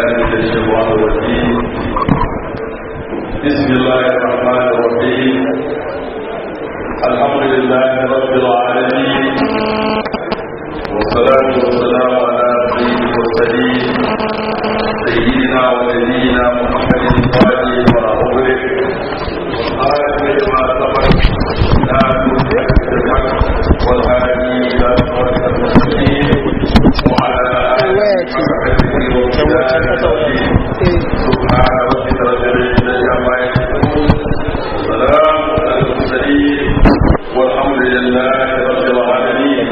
بالله من الشيطان الرجيم بسم الله الرحمن الرحيم الحمد لله رب العالمين والصلاة والسلام على سيد المرسلين سيدنا ونبينا محمد الفاتح وأغلق آخر ما سبق لا نؤمن بالحق والهادي إلى صراط المستقيم وعلى آله وصحبه وسلم سبحان ربك رب العزة عما يصفون وسلام على المرسلين والحمد لله رب العالمين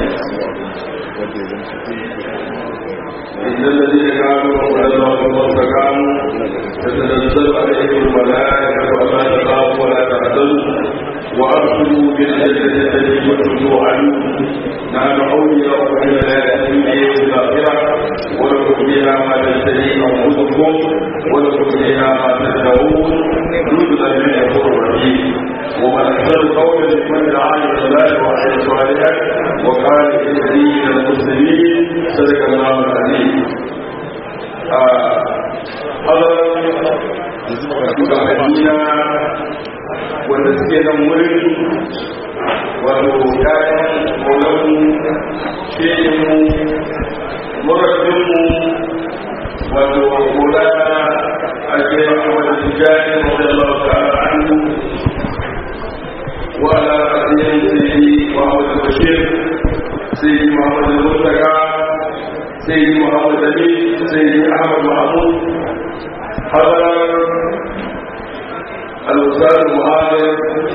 إن الذين كانوا ربنا واستقاموا تتنزل عليهم الملائكة ولا تخافوا ولا تحزنوا وأبشروا بالجنة التي كنتم توعدون نحن أولياؤكم في الحياة الدنيا والآخرة ولكم فيها ما تشتهي أنفسكم ولكم فيها ما تدعون نزلا من غفور رحيم ومن أحسن قولا ممن دعا إلى الله وعمل صالحا وقال إنني من المسلمين صدق الله العظيم shugabanniya wanda suke nan wurin wato kayan maulanmu shehinmu murabinmu wato maulana a jera wadda su jari wadda Allah ta'ala anhu wa ala asirin sayyidi Muhammad Bashir sayyidi Muhammad Mustaka sayyidi Muhammad Ali sayyidi Ahmad Mahmud حضر الأستاذ المعاذر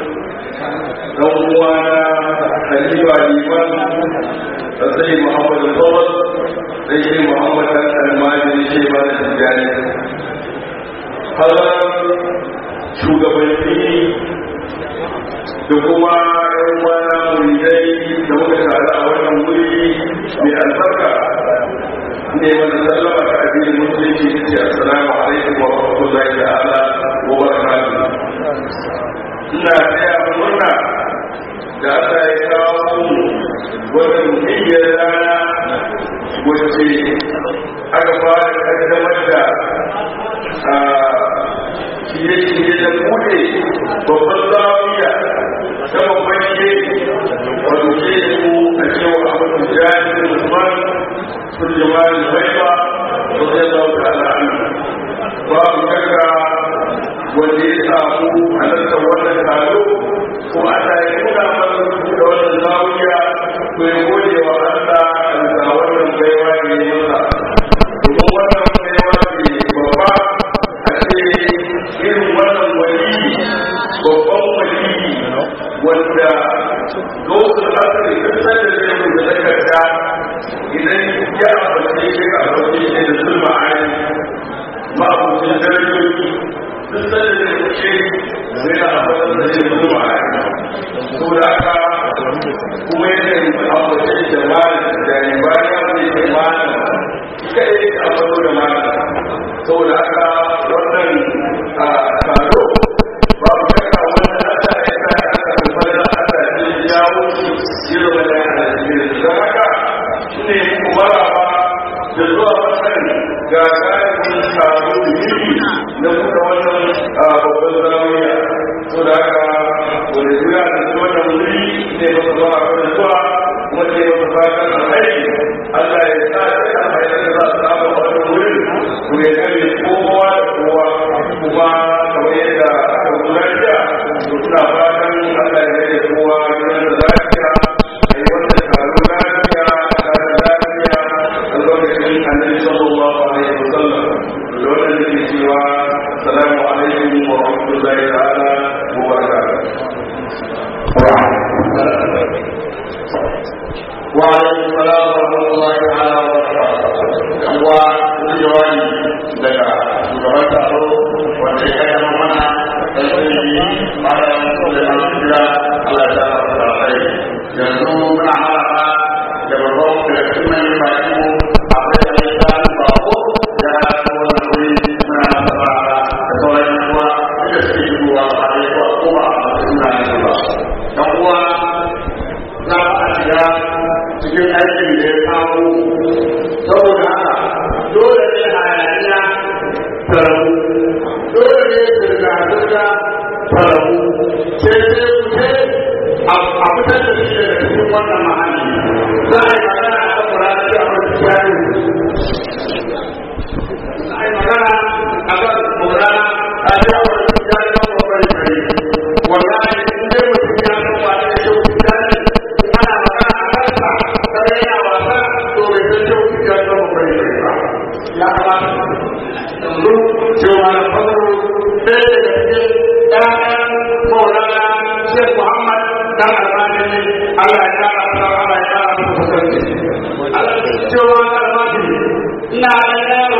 نوانا خليفة الإمام السيد محمد الفضل السيد محمد الماجد شيبان التجاري حضر shugabanni da kuma yan wana muridai da muka tare a wannan wuri mai albarka ne wanda sallama ta addinin musulunci ta ce assalamu alaikum wa rahmatullahi ta'ala wa barakatuh ina taya murna da Allah ya kawo mu wannan muhimmiyar rana wacce aka fara kaddamar da shirye-shirye da bude babban zawiya ta babban shehi wato shehi a cewa abu jami'in musamman turjumar haifa da zai zauka al'adu babu kaka wanda ya samu halartar wannan taro ko ana yi nuna mana da wannan zawiya ko ya gode wa Allah a bisa wannan baiwa ne masa domin wannan baiwa ce babba a ce irin wannan wali babban wali wanda lokacin asali duk sanda zai mu da takarda idan ya abace shi ka abace shi da zulma ayi ma abucin darajoji duk sanda zai mu ce zai na abace da zai zulma ayi to da aka kuma yana yi abace da malam da ya bayan zai ce malam ita ne ka abace da malam saboda haka wannan taro babu shakka wannan Allah ya sa aka kuma da aka ji jawo shi zai zama da ya don haka ne kuma da zuwa wannan gagarin taro da yiri na kuka wannan babban zamiya so da haka wani jira da su wannan wuri ne ba su zuwa kan zuwa kuma ne ba su fatan alhaji Allah ya sa ta kan haifar da za su samu wannan wurin ku ya gani kowa da kowa kuma kamar yadda aka gudanar da suna fatan Allah ya rage kowa gidan da lafiya a yi wannan taro lafiya lokacin annabi sallallahu alaihi wasallam da wannan da ke cewa assalamu alaikum wa rahmatullahi ta'ala wa barakatuh wa alaikum salam wa rahmatullahi ta'ala wa barakatuh kan wa jawabi daga shugaban taro wanda ya kai mana tasiri mara da kira Allah ta fara kai yanzu muna haraba da babban da kuma yin baki akwai da ya ta bako ya ta wannan wuri muna haraba da sauran kuwa da suke shigowa a arewa ko ba a suna yin ba dan uwa za a shiga cikin aikin da ya kawo saboda haka dole ne hayaniya sai sai ku ce a fitar da shi daga cikin wannan mahalli za a yi magana a kan kura da abin jari za a yi magana a kan kura a ce abin jari kan babban jari wallahi in dai mutum ya san ba da shi jari ana magana a kansa sai yana wasa to bai san shi jari kan babban jari ba ya kamata yanzu cewa na farko ɗaya daga cikin ɗayan maulana Sheikh Muhammad dan Albani Allah ya kara masa Allah ya kara masa kusanci Allah ya cewa na Albani ina da yaro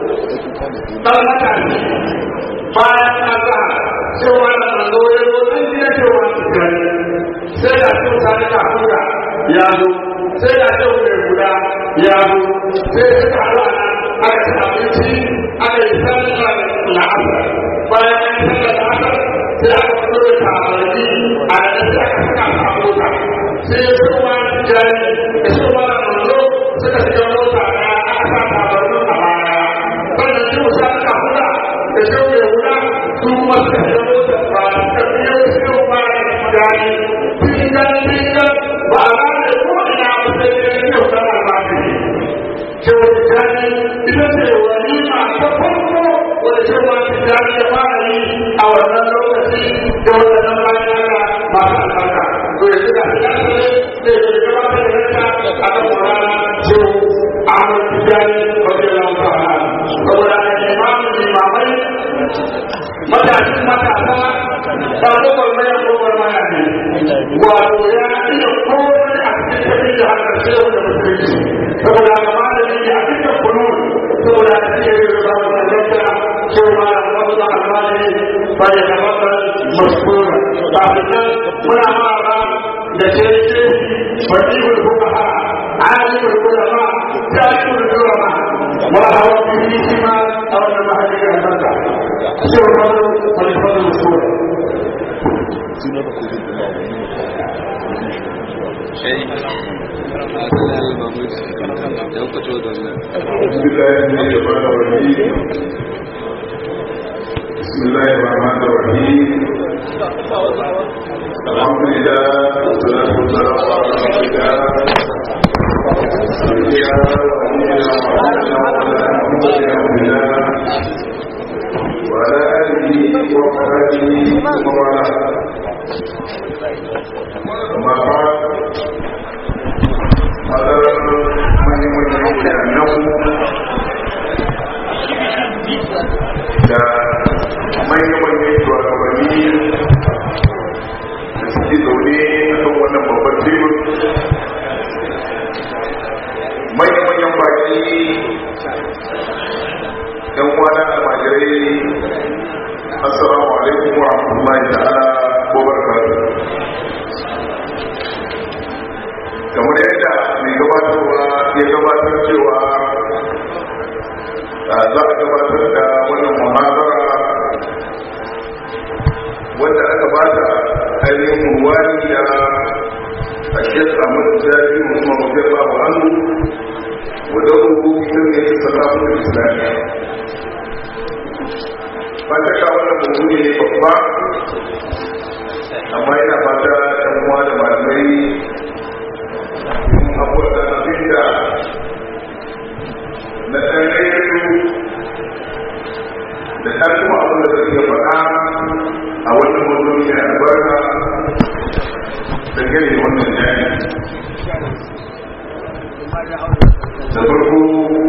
dan matashi bayan na sa cewa na manzo ya zo dan gina cewa su gani sai da su sani ka hura ya zo sai da su mai guda ya zo sai suka haɗu a nan aka ci abinci aka yi sallar la'asar bayan an yi sallar la'asar sai aka fito da tabarni a da sai aka saka a mota sai ya fi wa jari da shi wa manzo suka shiga mota ɗaya aka sa tabarnin a baya sannan shi musa aka hula da shi mai hula su kuma suka shiga mota ba suka biyo shi wa jari tingan tingan ba a gane ko ina ba sai ya yi yau da almajiri cewa tijjani ita ce walima ta farko wadda cewa tijjani ya fara yi a wannan lokaci da wannan bayan Allah masu albarka to ya shiga tijjani ne da ya shiga gabatar da ranta a kan Qur'ani cewa Ahmad Tijjani radiyallahu ta'ala saboda a imamu limamai matashin matasa ba kokar maya kokar maya ne wato ya iya komai a cikin tafi da haka shehu da musulunci saboda ga malami ne a cikin kunu saboda a cikin yin da ba da gaskiya shehu ma da wasu da almani ba ya gabatar mashkura ba da nan muna mara da ce ce fadibul fuqaha alimul ulama jami'ul ulama wa hawa bihi ma a wannan mahallin albarka shehu ma da fadibul mashkura بسم الله الرحمن الرحيم بسم الله الرحمن الرحيم الحمد لله والصلاة والسلام على رسول الله سيدنا ونبينا محمد وعلى آله وصحبه ومن والاه أما بعد hadarar manyan bayananmu da manya-manyan shugabanni da suke zaune a kan wannan babban tebur manya-manyan baki yan kwana almajirai assalamu alaikum wa rahmatullahi ta'ala wa barakatuh kamar yadda mai gabatarwa ya gabatar cewa za a gabatar da wannan muhabara wanda aka bata ainihin ruwani da a shek amur jari musamman mafi babu hannu wadda rubu ita ne ta salafin islamiyya fata ka wannan mutum ne babba amma yana fata ɗan uwa da malamai saboda abinda na ɗan ɗaya da ɗan kuma abin da zai faɗa a wannan mutum mai albarka da gani wannan jani da farko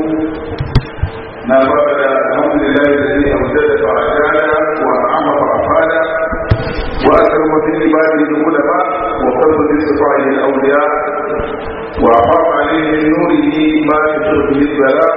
na fara da alhamdulillah da zai abuja da fa'adada wa amma fa'afada wa akar mafi ibadi da ulama wa fadl bi sifa'il awliya وأعرف عليه من نوره ما يشرب به البلاء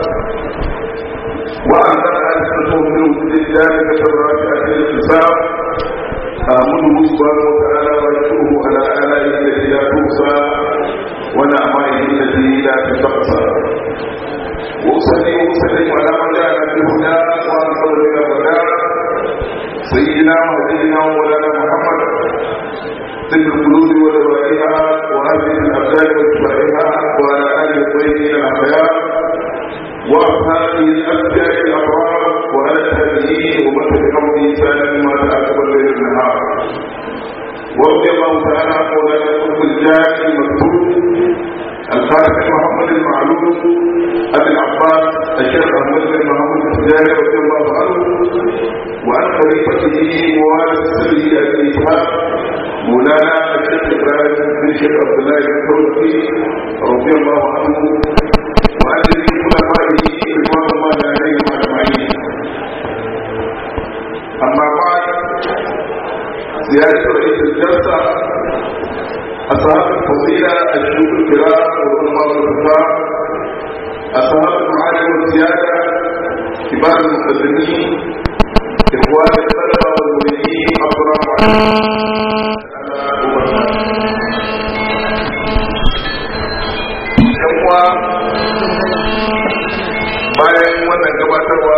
وأنزل ألسنته من وجود ذلك الراجعة الحساب آمنه سبحانه وتعالى ويشكره على آلائه التي لا تحصى ونعمائه التي لا تحصى وأصلي وأسلم على من جاء بالهدى وأنصر إلى الهدى سيدنا وهدينا ومولانا محمد طب القلوب ودوائها وهذه الابدان واتباعها وعلى اله الطيبين الاحياء واصحابه الابدان الابرار وعلى التابعين ومن تبعهم بإحسان ما تعقب الليل النهار ورضي الله تعالى عن مولانا القطب الجاهل المكتوب الفاتح محمد المعلوم ابي العباس الشيخ احمد بن محمد الزاهد رضي الله عنه وعن خليفته ووارث سره الاتحاد مولانا الشيخ ابراهيم بن الشيخ عبد الله الثوري رضي الله عنه وعن جميع خلفائه رضوان الله عليهم اجمعين اما بعد زياده رئيس الجلسه أصحاب الفضيلة الشيوخ الكرام والعلماء والكفار أصحاب المعالم والسيادة كبار المقدمين إخوان الطلبة والمريدين السلام عليكم bayan wannan gabatarwa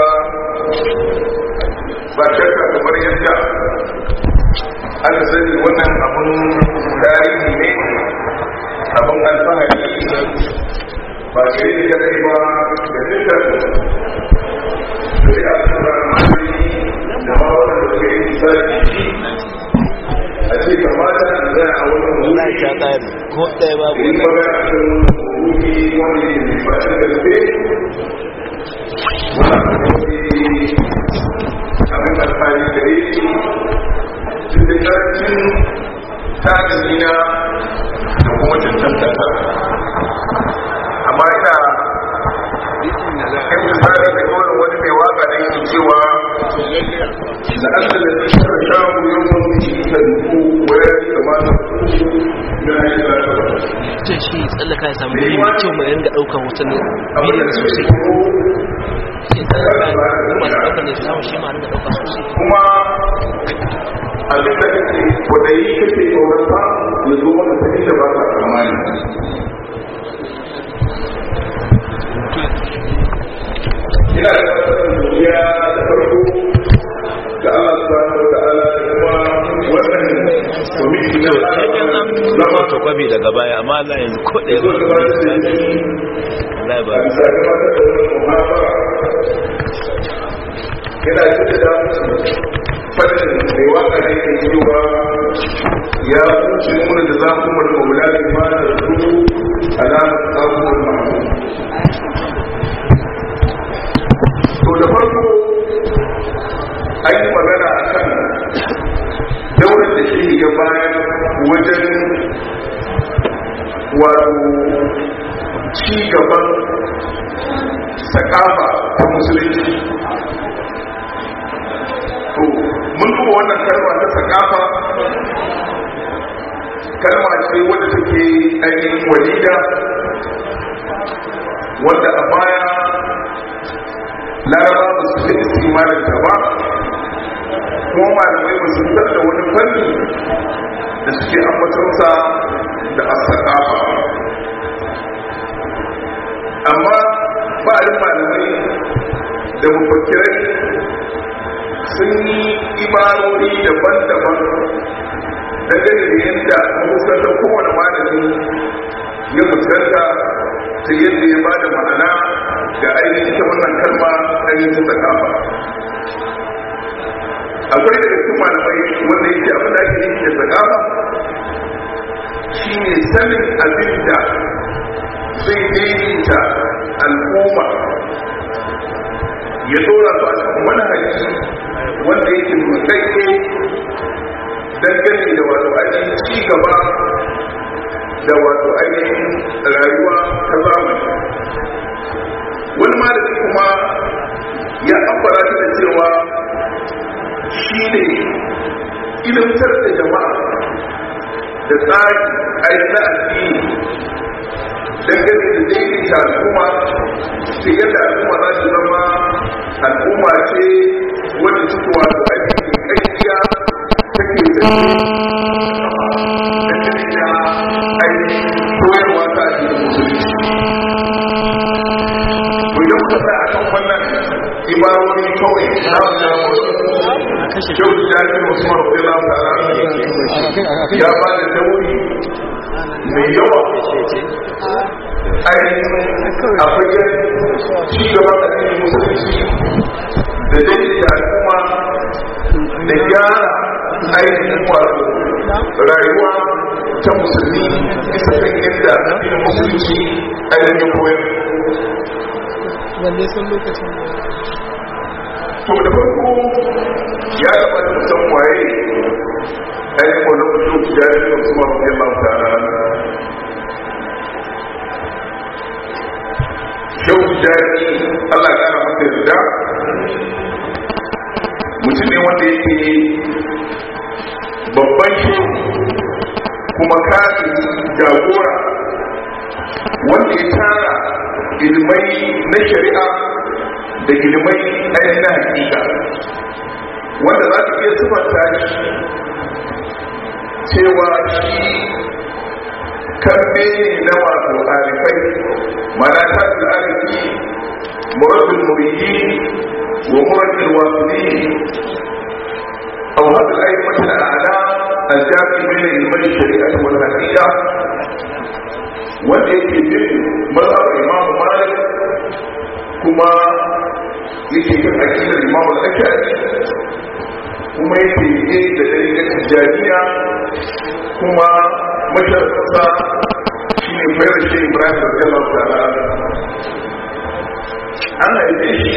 ba shakka kamar yadda aka sani wannan abun tarihi ne abun alfahari ba gari da kadai ba da dukkan shari'a ta ramari da ma wanda da suka yi misali a ce kamata a zai a wani wuri ta tsari ko ɗaya babu yi magana a kan wuri wani ne mai fashin gaske wani abin alfahari da yake cikin ƙarfin tajiriya da kuma cancanta amma ina kan tsari da kawai wani mai waka da yake cewa da asali da shara shamu yau wani ta duku waya kamata na yi lafiya ce shi tsallaka ya samu wuri mai kyau mai ringa ɗaukar hoton bidiyon sosai ce tsallaka ya masu ɗaukar ne su samu shi ma ringa ɗauka sosai kuma abin da kake kwadayi kake tsoronsa ya zo maka ta inda ba ka tsammani ina da kasar duniya da farko ga Allah subhanahu wa ta'ala da kuma wannan kwamiti na zama photocopy daga baya amma Allah yanzu ko ɗaya zo ba gabatar da shi Allah ba a bisa gabatar da wannan muhabara yana cikin da fadin mai waka ne ke cewa ya kuce nuna da za ku mara maula ne ma da su alamar tsakuwar mahu to da farko an yi magana a kan daular da shi ya bayan wajen wato ci gaban sakafa ta musulunci to mun duba wannan kalma ta sakafa kalma ce wadda take ainihin walida wanda a baya laraba ba su fi istimalin ta ba kuma malamai ba su fitar da wani fanni da suke ambatonsa da asakafa amma ba'alin malamai da mafakirai sun yi imarori daban-daban dangane da yadda mahuskantar kowane malami ya fuskanta ta yadda ya bada ma'ana ga ainihin ta wannan kalma ainihin ta kafa akwai daga cikin malamai wanda yake abin da ake yi da tsakafa shi ne sanin abin da zai daidaita al'umma ya dora su a cikin manhaji wanda yake mutsaike dangane da wato ainihin ci gaba da wato ainihin rayuwa ta zamani wani malami kuma ya ambara ta da cewa shi ne ilimtar da jama'a da tsari ainihin addini dangane da daidaita al'umma ta yadda al'umma za su zama al'umma ce wadda suke wato ainihin ƙarfiya take zai dangane da ainihin koyarwa ta addinin musulunci to idan kuka sa a kan wannan ibarori kawai na wasu kyau da jami'in wasu marufe lamtara ya ba da dauri mai yawa ainihin a fagen cigaban da cikin musulunci da daidaita al'umma da gyara ainihin wato rayuwa ta musulmi bisa kan yadda addinin musulunci ainihin koyar wanda sun lokacin to da farko ya kamata mu san waye ainihin wannan mutum ya yi da kuma mafi yamma ta'ala shau jari Allah ya kara masa yarda mutum ne wanda yake babban shi kuma kafin jagora wanda ya tara ilmai na shari'a da ilmai ainihin na hakika wanda za ka iya sifanta shi cewa shi karbe ne na wato arifai mana ta da arifi murabbin muridi wa murabbin wasuli أو هذا الأئمة الأعلام الجامع بين علمي الشريعة والحقيقة والتي في مذهب الإمام مالك كما yake kan akidar imam al-ashari kuma yake yi da dalilin tijjaniya kuma masharfarsa shi ne fayar shi ibrahim radiyallahu ta'ala an haife shi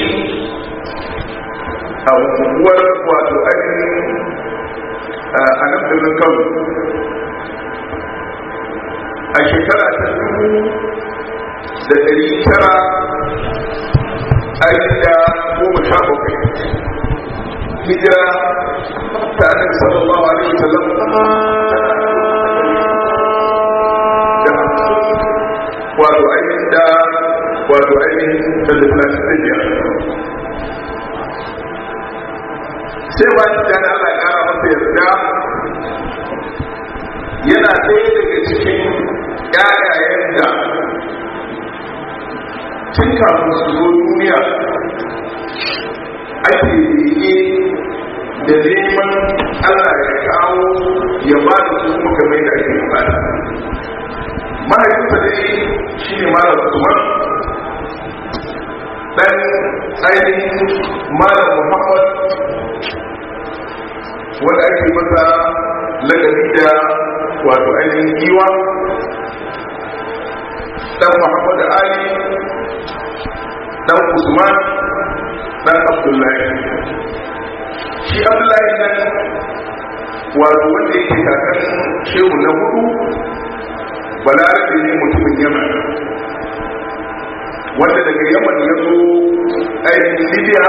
a unguwar wato ainihin a nan birnin kano a shekara ta dubu da ɗari tara ainihin da goma sha bakwai hijira ta annabi sallallahu alaihi wasallam da wato ainihin da wato ainihin da talatin da biyar sai ba shi dan Allah ya kara masa yarda yana ɗaya daga cikin ƴaƴayen da tun kafin su zo duniya ake bege da neman Allah ya kawo ya ba da su kuma kamar da ake bukata mahaifinsa dai shi ne malam Usman dan ainihin malam Muhammad wanda ake masa lagabi da wato ainihin giwa dan muhammadu ali dan usman dan abdullahi shi abdullahi nan wato wanda yake kakan shehu na hudu balarabe ne mutumin yaman wanda daga yaman ya zo ainihin libya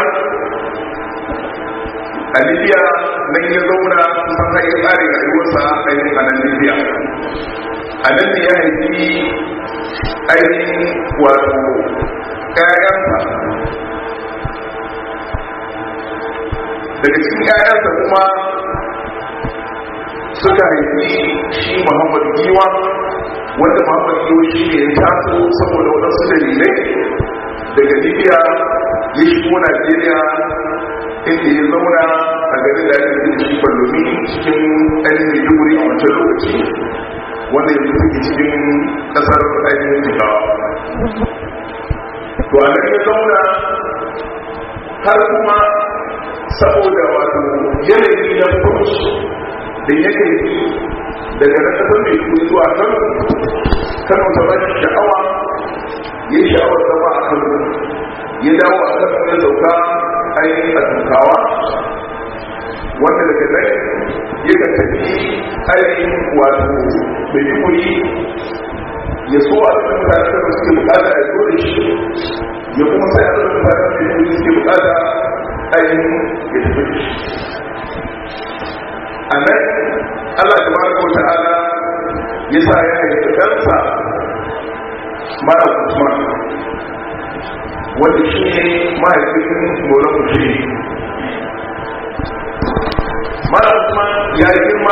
a libya nan ya zauna kusan har ya tsare rayuwarsa ainihin a nan libya a nan ne ya haifi ainihin wato ƴaƴansa daga cikin ƴaƴansa kuma suka haifi shi muhammad giwa wanda muhammad giwa shi ne ya taso saboda waɗansu dalilai daga libya ya shigo najeriya inda ya zauna a garin da ake da shi ballomi cikin ainihin maiduguri a wancan lokaci wanda yanzu suke cikin kasar ainihin jigawa to a nan ya zauna har kuma saboda wato yanayi na furuci da yake daga na kasar mai kuri zuwa kan kano ta ba shi sha'awa ya yi sha'awar zama a kano ya dawo a kan ya sauka ainihin a tukawa wanda daga nan ya ka tafi ainihin wato mai kuri ya so a cikin mutane da suke bukata a zo da shi ya kuma sai a cikin mutane da kuri suke bukata ainihin ya tafi da shi a nan allah ta baraka wa ta'ala ya sa ya haifi ɗansa mara usman wanda shi ne mahaifin mola kushiri mara usman ya girma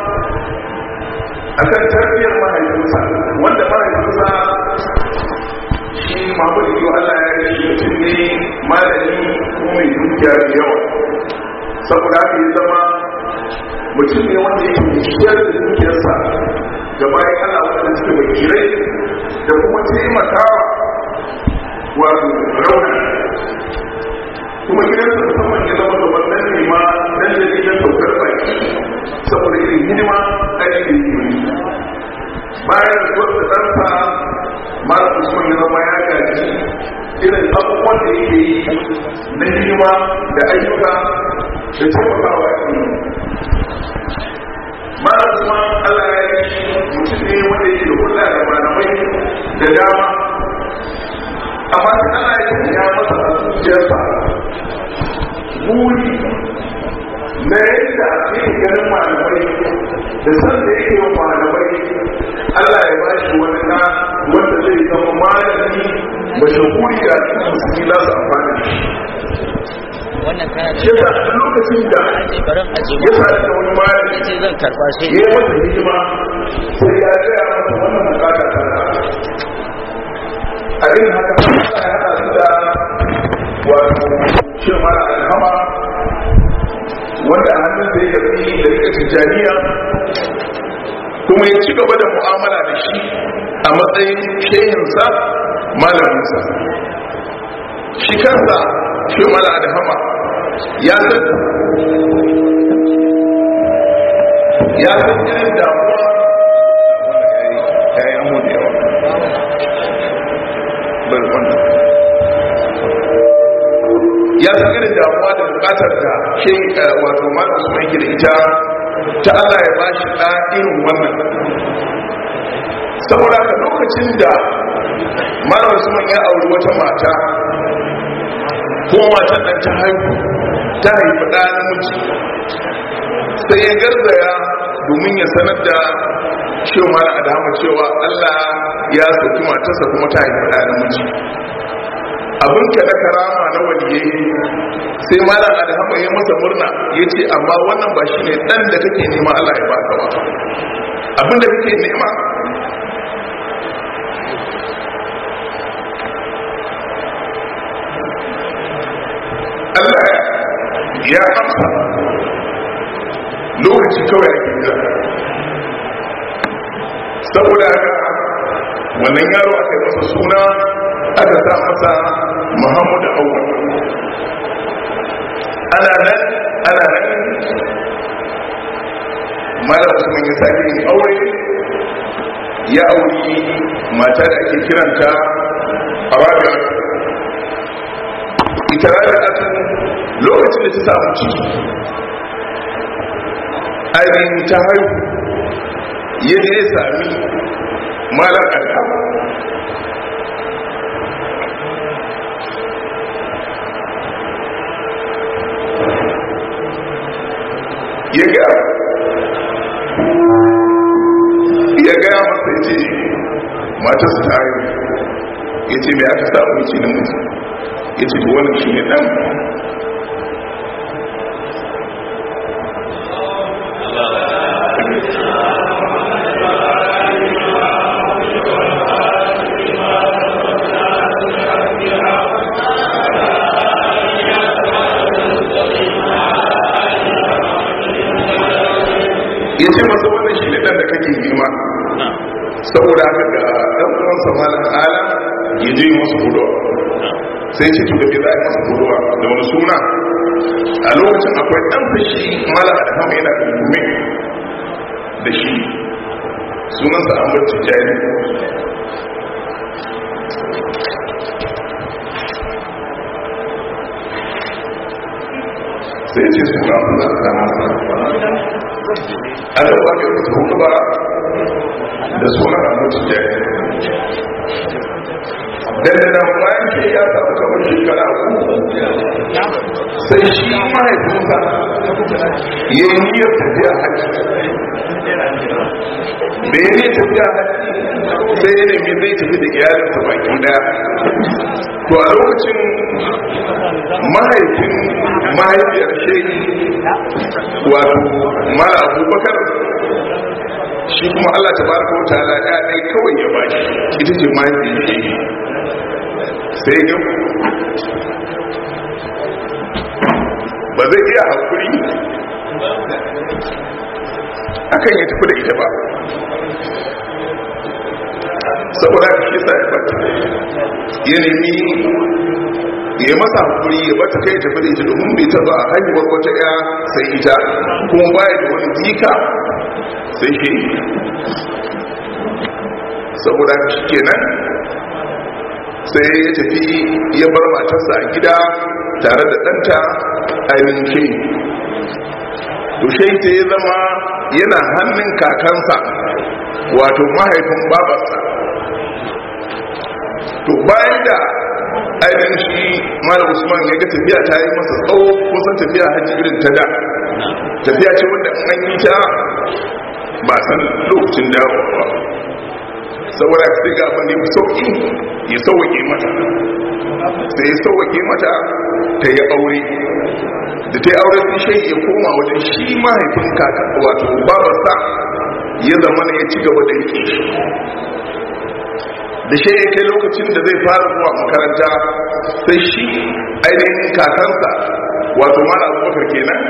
a kan tarbiyyar mahaifinsa wanda mahaifinsa shi mahmud iyo allah ya yi shi mutum ne malami kuma mai dukiya da yawa saboda haka ya zama mutum ne wanda yake ciyar da dukiyarsa ga bayan allah wanda suke wakirai da kuma taimakawa wato rauna kuma gidansa musamman ya zama gaban nan ne ma nan da gidan saukar baki saboda irin hidima aiki da yi bayan da wasu ɗansa mara usman ya zama ya gaji irin abubuwan da yake yi na hidima da ayyuka da taimakawa a mara usman allah ya yi mutum ne wanda yake da hulɗa da malamai da dama amma da ana yi ya masa a zuciyarsa buri na yadda yake ganin malamai da san da yake wa malamai Allah ya bashi wani na wanda zai zama malami mashahuri da musulmi za su amfana da shi wannan kana da shi yasa a lokacin da aje barin aje ya sa da wani malami ce zan karba shi ya yi masa hidima sai ya gaya masa wannan bukata ta a irin haka Allah ya haɗa su da wato shi mara alhama wanda a hannun da ya tafi da rika tijjaniya kuma ya ci gaba da mu'amala da shi a matsayin shehinsa malaminsa shi kansa shi mara alhama ya san ya san irin damuwa ya yi amu da yawa bai wanda ya san irin damuwa da bukatar da shi wato malam su mai da ita ta Allah ya bashi ɗa irin wannan saboda haka lokacin da malam su ya auri wata mata ko matan nan ta haihu ta haifi ɗa namiji sai ya garzaya domin ya sanar da shi mara adama cewa Allah ya sauki matarsa kuma ta haifi ɗa namiji abin ka na karama na waliyai sai malam adama ya masa murna ya ce amma wannan ba shi ne ɗan da kake nema Allah ya baka ba abin da kake nema Allah ya amsa lokaci kawai ake jira saboda haka wannan yaro aka yi masa suna aka sa masa muhammadu awwal ana nan ana nan malam usman ya sake yin aure ya auri mata da ake kiranta a rabia ita rabia lokacin da ta samu ciki ainihin ta haihu ya je ya sami malar al'am ya ga ya ga masa ce matarsa ta haihu ya ce mai aka samu ce na mutu ya ce wannan shi ne ɗan ya ce masa wannan shi ne ɗan da kake nema saboda haka ga ɗan uwansa malam ala ya je masu hudu sai ce to da ke za a yi masa huduwa da wani suna a lokacin akwai ɗan fashi malam adham yana da gume da shi sunansa an bar tijjani sai ce suna suna suna a da ba ke mutu hudu ba da sunan an bar tijjani dandana bayan ke ya samu kamar shekara uku sai shi mahaifinsa ya yi niyyar tafiya hajji da ya ne tafiya hajji sai ya nemi zai tafi da iyalinsa baki daya to a lokacin mahaifin mahaifiyar shehi wato mara abubakar shi kuma allah ta baraka wata ala ya ɗaya kawai ya baki ita ce mahaifiyar shehi sai ga ba zai iya haƙuri akan ya tafi da ita ba saboda ka shi sa ya bata ya nemi ya masa hakuri ya bata kai tafi da ita domin bai taba haihuwar wata ya sai ita kuma baya da wani jika sai shi saboda shi kenan sai ya tafi ya bar matarsa a gida tare da ɗanta ainihin shi to shi ta ya zama yana hannun kakansa wato mahaifin babarsa to bayan da ainihin shi mara usman ya ga tafiya ta yi masa tsawo kusan tafiya hajji irin ta da tafiya ce wanda an yi ta ba san lokacin dawowa ba saboda sai ga abin da ya sauki ya sauwake mata sai ya sauwake mata ta yi aure da ta yi aure sun shai ya koma wajen shi mahaifin kaka wato babarsa ya zama ya ci gaba da rike shi da shi ya kai lokacin da zai fara zuwa makaranta sai shi ainihin kakansa wato mara abubakar kenan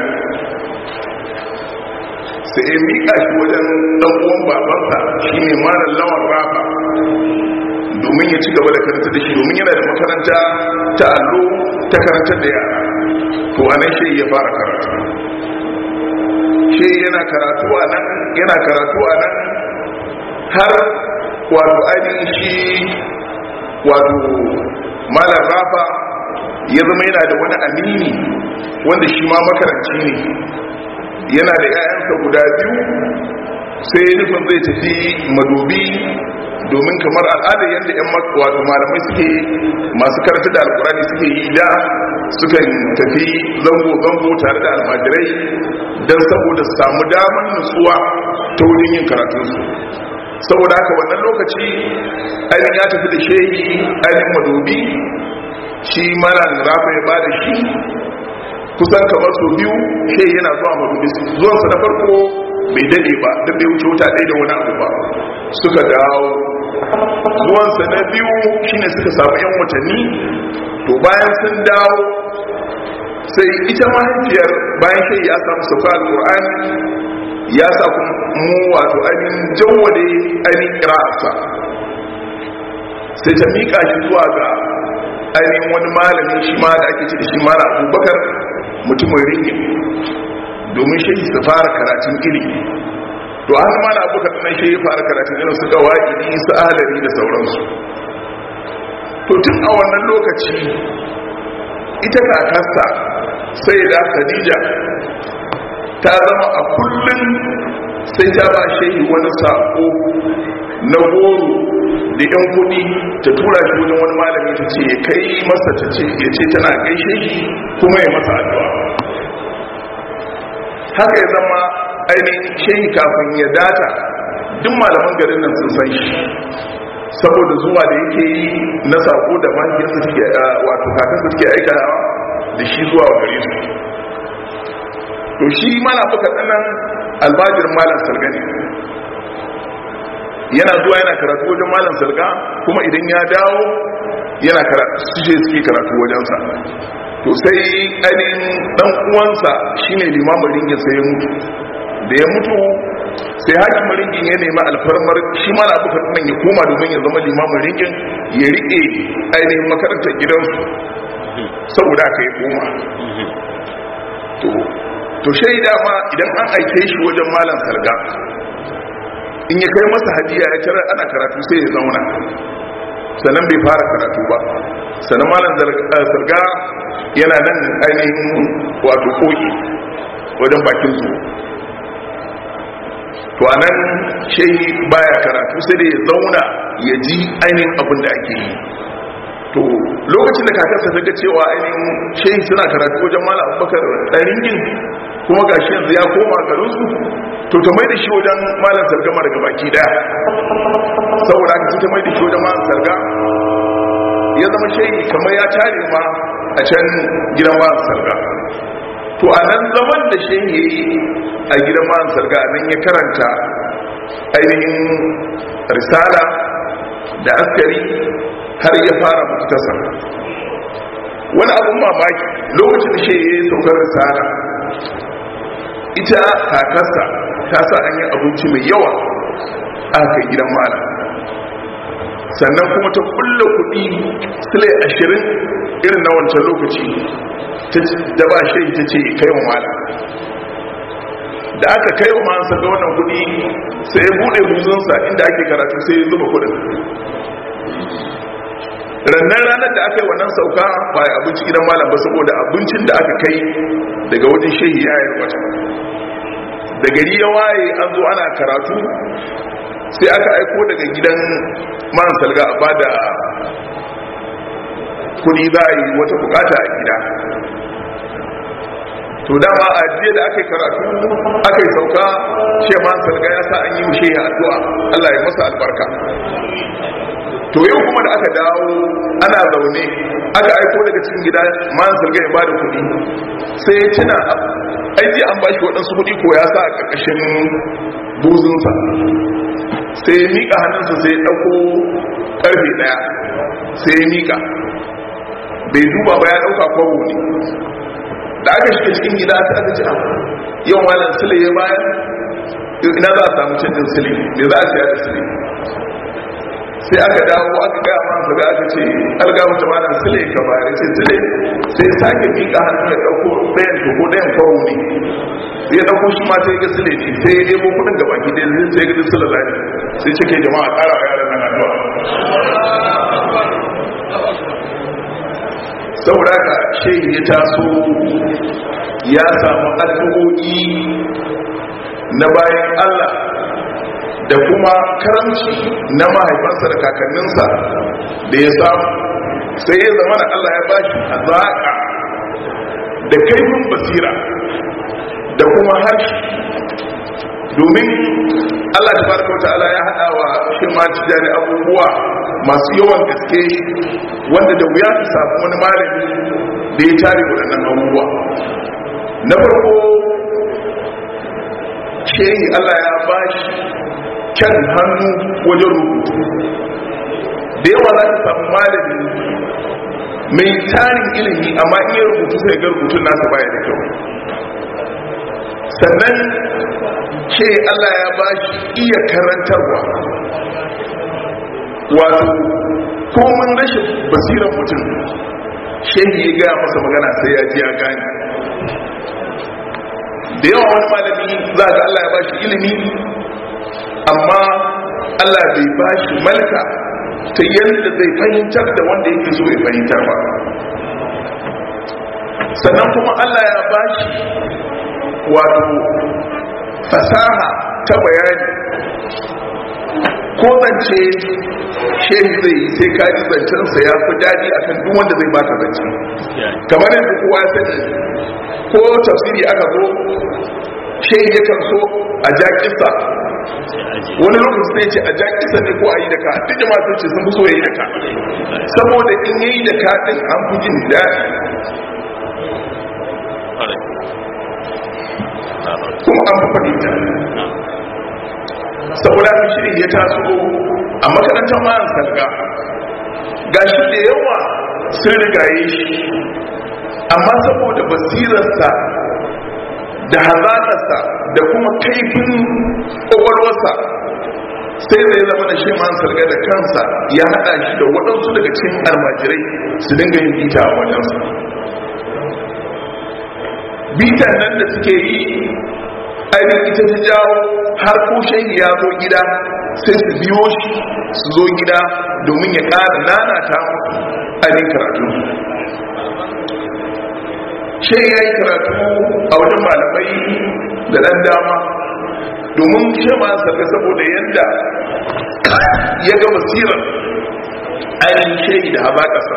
sai ya miƙa shi wajen ɗan'uwan babansa shi ne mara lawan rafa domin ya ci gaba da karanta da shi domin yana da makaranta ta allo ta karantar da yara to a nan shi ya fara karatu shi yana karatu a nan yana karatu a nan har wato ainihin shi wato malar rafa ya zama yana da wani amini wanda shi ma makaranci ne yana da 'ya'yansa guda biyu sai nufin zai tafi madobi domin kamar al'ada yadda 'yan wato malamai suke masu karanta da alkurani suke yi da sukan tafi zango-zango tare da almajirai don saboda su samu damar nutsuwa ta wurin yin karatunsu saboda haka wannan lokaci ainihin ya tafi da shehi ainihin madobi shi mana rafa ya ba da shi kusan kamar su biyu shehi yana zuwa madobi zuwansa na farko bai dade ba duk da ya wuce wuta ɗaya da wani abu ba suka dawo zuwansa na biyu shine suka samu yan watanni to bayan sun dawo sai ita mahaifiyar bayan shehi ya samu sauka alƙur'ani ya sa mu wato ainihin jawwade ainihin kira'arsa sai ta miƙa shi zuwa ga ainihin wani malami shi ma da ake ce da shi mara abubakar mutumin ringin domin shi su fara karatun ilimi to an ma na abubakar nan shi ya fara karatun irin su gawaɗi su ahalari da sauransu to tun a wannan lokaci ita kakasta sai da khadija ta zama a kullum sai ta ba shehi wani sako na goro da yan kudi ta tura shi wajen wani malami ta ce kai masa ta ce ya ce tana gaishe shi kuma ya masa addu'a haka ya zama ainihin shehi kafin ya data duk malaman garin nan sun san shi saboda zuwa da yake yi na sako da mahaifiyarsa suke wato kakansa suke aikawa da shi zuwa gare su to shi mana buka tsanan albajir malam salga ne yana zuwa yana karatu wajen malam salga kuma idan ya dawo yana karatu suje suke karatu wajensa to sai ainihin dan uwansa shine limamin ringin sai ya mutu da ya mutu sai hakimin ringin ya nemi alfarmar shi mana buka tsanan ya koma domin ya zama limamin ringin ya rike ainihin makarantar gidansu saboda aka yi koma to shaida ma idan an aike shi wajen malam sarga in ya kai masa hadiya ya tarar ana karatu sai ya zauna sannan bai fara karatu ba sannan malam sarga yana nan ainihin wato koki wajen bakin zuwa to a nan shehi baya karatu sai da ya zauna ya ji ainihin abin da ake yi to lokacin da kakarsa ta ga cewa ainihin shehi suna karatu wajen malam abubakar ɗaringin kuma ga shi yanzu ya koma garinsu to ta mai da shi wajen malam sargama daga baki daya saboda haka ta mai da shi wajen malam sarga ya zama shehi kamar ya tare ma a can gidan malam sarga to a nan zaman da shehi ya yi a gidan malam sarga a nan ya karanta ainihin risala da askari har ya fara muktasar wani abun mamaki lokacin da shehi ya yi saukar risala ita kakarsa ta sa an yi abinci mai yawa a kai gidan malam sannan kuma ta kulla kudi silai ashirin irin na wancan lokaci da ba shi ta ce kai wa mala da aka kai wa mansa ga wannan kudi sai ya bude buzunsa inda ake karatu sai ya zuba kudin rannan ranar da aka yi wannan sauka ba ya abinci gidan malam ba saboda abincin da aka kai daga wajen shehi ya yi wata da gari ya waye an zo ana karatu sai aka aiko daga gidan man salga a bada kudi za a yi wata bukata a gida to dama a jiya da aka yi karatu aka yi sauka shi man salga ya sa an yi mushe ya addu'a Allah ya masa albarka to yau kuma da aka dawo ana zaune aka aiko daga cikin gida man salga ya bada kudi sai ya tuna aiki an bashi waɗansu kudi ko ya sa a ƙarƙashin buzunsa sai ya miƙa hannunsa sai ya ɗauko ƙarfe ɗaya sai ya miƙa bai duba ba ya ɗauka kwabo ne da aka shiga cikin gida ta aka ci yau malam sile ya bayan ina za a samu canjin sile me za a siya da sile sai aka dawo aka gaya ma sabi aka ce algamu ta malam sile ka bayar ce sile sai sake miƙa hannu ya ɗauko ɗayan to ko ɗayan kwabo ne ya ɗauko shi ma sai ga sile ce sai ya ɗebo kuɗin gaba ki dai sai ga sile lafi sai cike jama'a ƙara wa yaran nan addu'a saboda ka shehi ya taso ya samu addu'o'i na bayan Allah da kuma karamci na mahaifansa da kakanninsa da ya samu sai ya zama da Allah ya bashi azaka da kaifin basira da kuma harshe domin Allah ta baraka wata ala ya haɗa wa shi ma tijani abubuwa masu yawan gaske wanda da wuya ta samu wani malami da ya tare waɗannan abubuwa na farko shehi Allah ya ba shi kyan hannu wajen rubutu da yawa za ta samu malami mai tarin ilimi amma iya rubutu sai ga rubutun nasa baya da kyau sannan ce Allah ya ba shi iya karantarwa wato komin rashin basirar mutum shehi ya gaya masa magana sai ya ji ya gani da yawa wani malami za ga Allah ya ba shi ilimi amma Allah bai ba shi malka ta yadda zai fahimtar da wanda yake so ya fahimtar ba sannan kuma Allah ya ba shi wato fasaha ta bayani ko zance shehi zai yi sai kaji zancensa ya fi daɗi akan duk wanda zai baka zance kamar yadda kowa ya sani ko tafsiri aka zo shehi yakan so a ja kisa wani lokaci sai ce a ja kisa ne ko a yi da ka duk jama'a sun ce sun fi so ya yi da ka saboda in yayi da ka din an fi jin daɗi kuma an faɗi ta saboda haka shirin ya taso a makarantar ma'an salga ga shi da yawa sun rigaye shi amma saboda basirarsa da hazaƙarsa da kuma kaifin ƙwaƙwalwarsa sai zai zama da shi ma'an salga da kansa ya haɗa shi da waɗansu daga cikin almajirai su dinga yin bita a wajensa bitan nan da suke yi ainihin ita ta jawo har ko shehi ya zo gida sai su biyo shi su zo gida domin ya ƙara nanata ainihin karatu shehi ya yi karatu a wajen malamai da ɗan dama domin shi ma sarka saboda yadda ya ga basirar ainihin shehi da hazaƙasa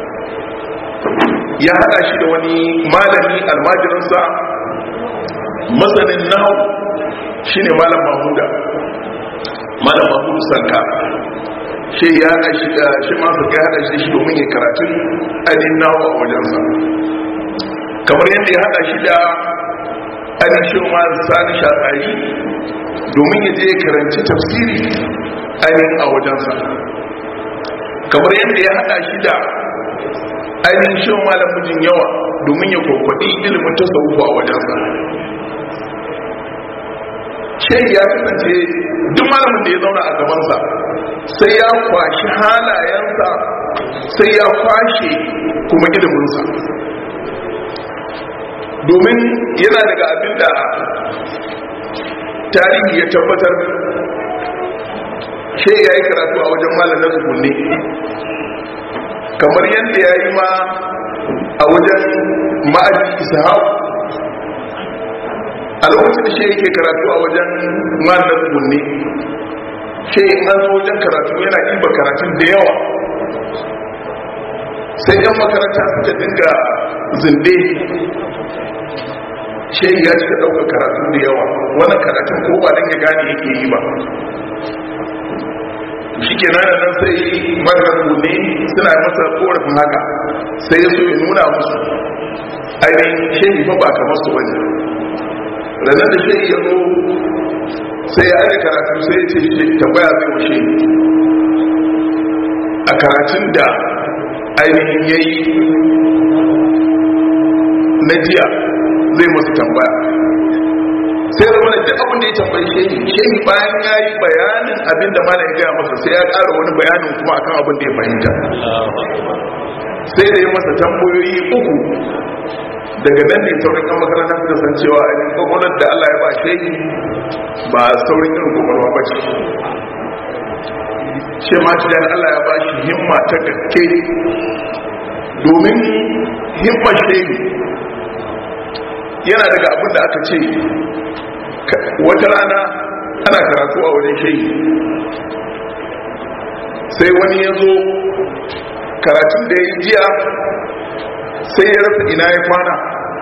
ya haɗa shi da wani malami almajirinsa masanin nahu shine malam mahmuda malam mahmudu sanka shi ya haɗa shi da shi masu ya haɗa shi domin ya karatu ainihin nahu a wajensa kamar yadda ya haɗa shi da ainihin shi ma sani shatsari domin ya je ya karanci tafsiri ainihin a wajensa kamar yadda ya haɗa shi da ainihin shi malam mijin yawa domin ya kwakwaɗi ilimin tasawufa a wajensa shehi ya kasance duk malamin da ya zauna a gabansa sai ya kwashi halayensa sai ya kwashe kuma iliminsa domin yana daga abin da tarihi ya tabbatar shi ya yi karatu a wajen malar zukunne kamar yadda ya yi ma a wajen ma'ajin ishaq a lokacin da shi yake karatu a wajen malar zukunne shi in an zo wajen karatu yana ɗiba karatun da yawa sai yan makaranta suka dinga zinde shi ya cika ɗaukar karatu da yawa wannan karatun ko ba don ya gane yake yi ba shi ke nan nan sai marar ne suna masa korafin haka sai ya so ya nuna musu ainihin shehi fa ba kamar su wani ranar da shehi ya zo sai ya aire karatu sai ya ce shi tambaya zai wa shehi a karatun da ainihin ya yi na jiya zai masu tambaya sai da wani duk abin da ya tambayi shehi shehi bayan ya yi bayanin abin da mana ya gaya masa sai ya ƙara wani bayanin kuma akan abin da ya fahimta sai da ya masa tambayoyi uku daga nan ne saurin kan makaranta suka san cewa a yin kwakwalar da allah ya ba shehi ba saurin irin kwakwalwa ba ce ce ma ci allah ya ba shi himma ta gaske domin himmar shehi yana daga abin da aka ce wata rana ana karatu a wajen shehi sai wani ya zo karatun da ya yi jiya sai ya rasa ina ya kwana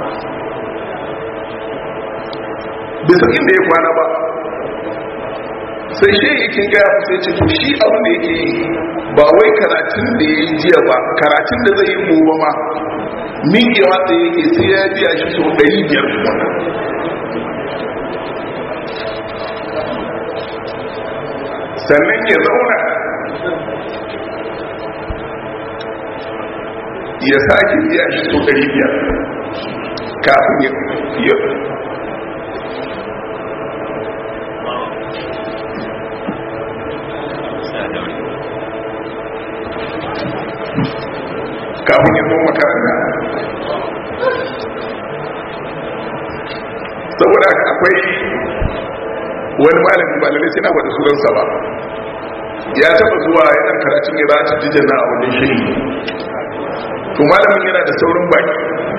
bisa inda ya kwana ba sai shi yake gaya sai ce to shi abin da yake yi ba wai karatun da ya yi jiya ba karatun da zai yi gobe ma miƙewa da yake sai ya biya shi sau ɗari biyar kuma sannan ya zauna ya sake biya shi sau ɗari biyar kafin ya kafin ya zo makaranta saboda akwai wani malami malamai sai na faɗi sunansa ba ya taɓa zuwa yana karatun ya zata jijana a wani shiri to malamin yana da saurin baki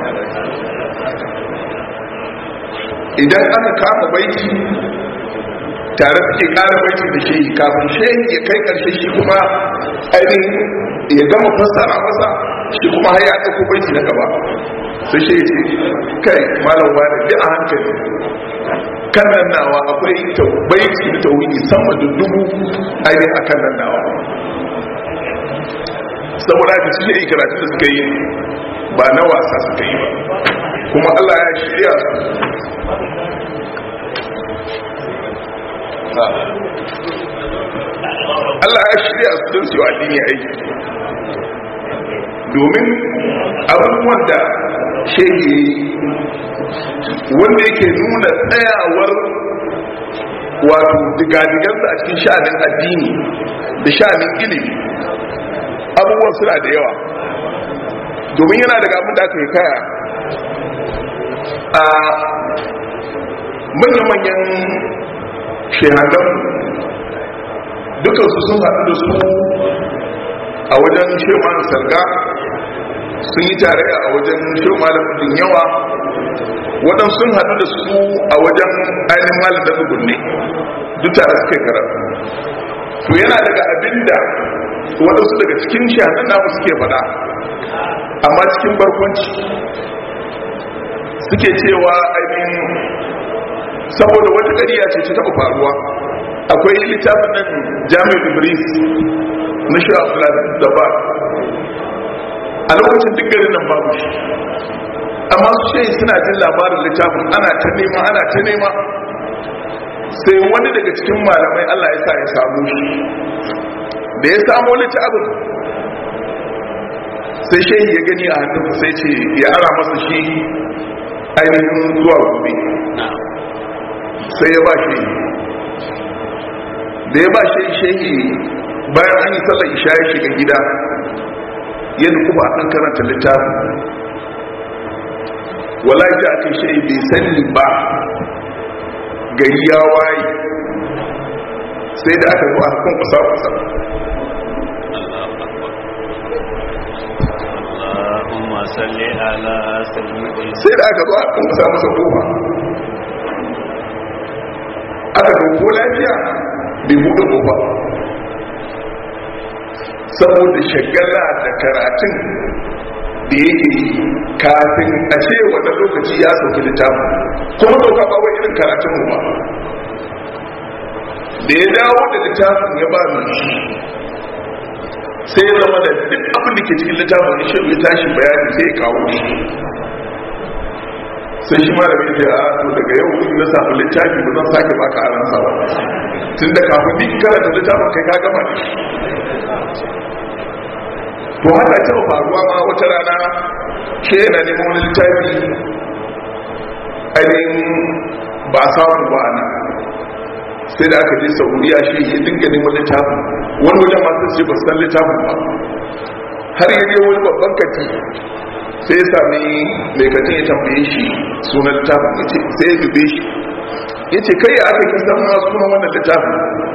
idan aka kama baiti tare suke ƙara baiti da shehi kafin shehi ya kai ƙarshe shi kuma ainihin ya gama fassara masa shi kuma har ya ɗauko baiti na gaba sai shehi ce kai malam wani bi a hankali kan nan nawa akwai baiti da tauhidi sama da dubu ainihin a kan nan nawa saboda haka su yi karatu da suka yi ba na wasa suka yi ba kuma Allah ya shirya su Allah ya shirya su don su yi addini aiki domin abubuwan da shege wanda yake nuna tsayawar wato digadigansa a cikin sha'anin addini da sha'anin ilimi abubuwan suna da yawa domin yana daga abin da aka yi kaya a manya-manyan shehannan dukansu sun haɗu da su a wajen sheman sarga sun yi tarayya a wajen sheman da yawa waɗansu sun haɗu da su a wajen ainihin malin da ne duk tare suke karatu to yana daga abin da waɗansu daga cikin shahadan namu suke faɗa amma cikin barkwanci suke cewa ainihin saboda wata ƙariya ce ta taɓa faruwa akwai littafin nan jami'ar ibris na shi abdullahi da ba a lokacin duk garin nan babu shi amma su ce suna jin labarin littafin ana ta nema ana ta nema sai wani daga cikin malamai allah ya sa ya samu shi da ya samu littafin sai shehi ya gani a hannun sai ce ya ara masa shi ainihin zuwa gobe sai ya ba shehi da ya ba shehi shehi bayan an yi sallar isha ya shiga gida yadda kuma an karanta littafin wallahi da aka shi bai sani ba gari ya waye sai da aka zo a kan kusa kusa Allahumma salli ala sayyidina sai da aka zo a kan kusa masa kofa aka ko lafiya bai buɗe kofa saboda shagala da karatun da yake yi kafin a ce wata lokaci ya sauki littafin kuma dauka ba wai irin karatun mu ba da ya dawo da littafin ya ba mai shi sai ya zama da duk abin da ke cikin littafin ya shi tashi bayani sai ya kawo shi sai shi ma da bai ce a to daga yau in na samu littafi ba zan sake baka aransa ba tun da kafin ni karanta littafin kai ka gama da shi to haka ta faruwa ma wata rana ke yana neman wani littafi ainihin ba samun ba ana sai da aka je saudiya shi ya dinga neman littafin wani wajen masu ce ba san littafin ba har yaje wani babban kati sai ya sami mai katin ya tambaye shi sunan littafin ya ce sai ya dube shi ya ce kai ya aka kisan ma sunan wannan littafin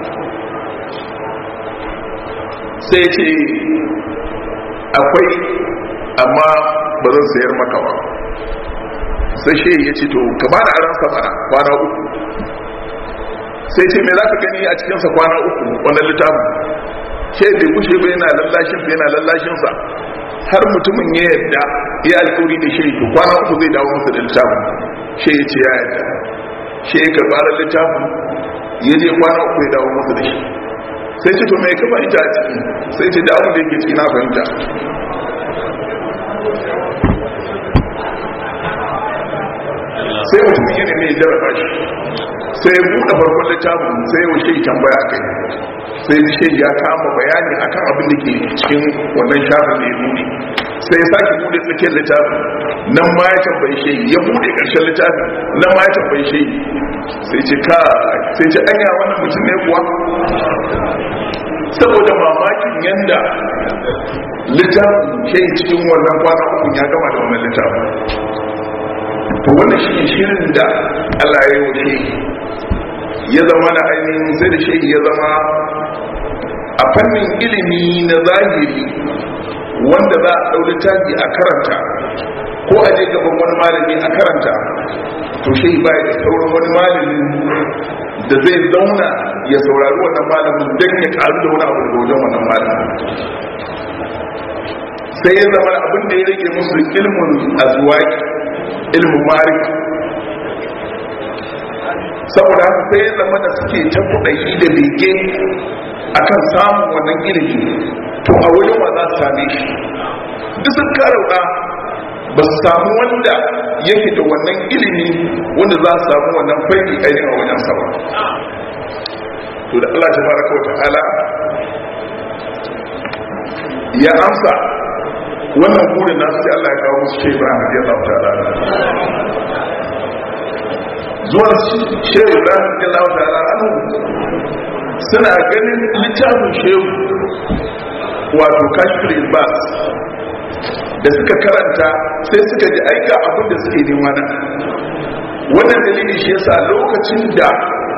sai ya ce akwai amma ba zan sayar maka ba sai shi ya ce to ka ba da aransa mana kwana uku sai ce me za ka gani a cikinsa kwana uku wannan littafin shi bai kushe ba yana lallashin yana lallashinsa har mutumin ya yadda ya alkawari da shiri to kwana uku zai dawo masa da littafin shi ya ce ya yadda shi ya karɓar littafin ya je kwana uku ya dawo masa da shi sai ce to mai ka fahimta a ciki sai ce damu da yake ciki na fahimta sai mutum yana mai jarraba shi sai ya buɗe farkon littafin sai ya wuce tambaya kai sai shi ya kama bayani akan abin da ke cikin wannan shafin da ya buɗe sai ya sake buɗe tsakiyar littafin nan ma ya tambayi shi ya buɗe ƙarshen littafin nan ma ya tambayi shi sai ce ka sai ce anya wannan mutum ne kuwa saboda mamakin yanda littafin ke cikin wannan kwana uku ya gama da wannan littafin to wannan shi shirin da Allah ya yi wuce ya zama na ainihin sai da shi ya zama a fannin ilimi na zahiri wanda za a ɗau littafi a karanta ko a je gaban wani malami a karanta to shi ba da sauran wani malami da zai zauna ya saurari wannan malamin don ya karu da wani abu daga wajen wannan malamin sai ya zama abin da ya rage musu ilmin azuwaki ilmin ma'arifa saboda haka sai ya zama da suke ta kudayi da bege akan samun wannan ilimi to a wajen wa za su same shi duk sun karauka ba su samu wanda yake da wannan ilimi wanda za su samu wannan faiki ainihin a wajen sama to da Allah tabaraka wa ta'ala ya amsa wannan burin nasu sai Allah ya kawo musu shehu Ibrahim radiyallahu ta'ala zuwa shehu Ibrahim radiyallahu ta'ala anhu suna ganin littafin shehu wato kashfir ilbas da suka karanta sai suka ji aika abin da suke nema nan wannan dalili shi yasa lokacin da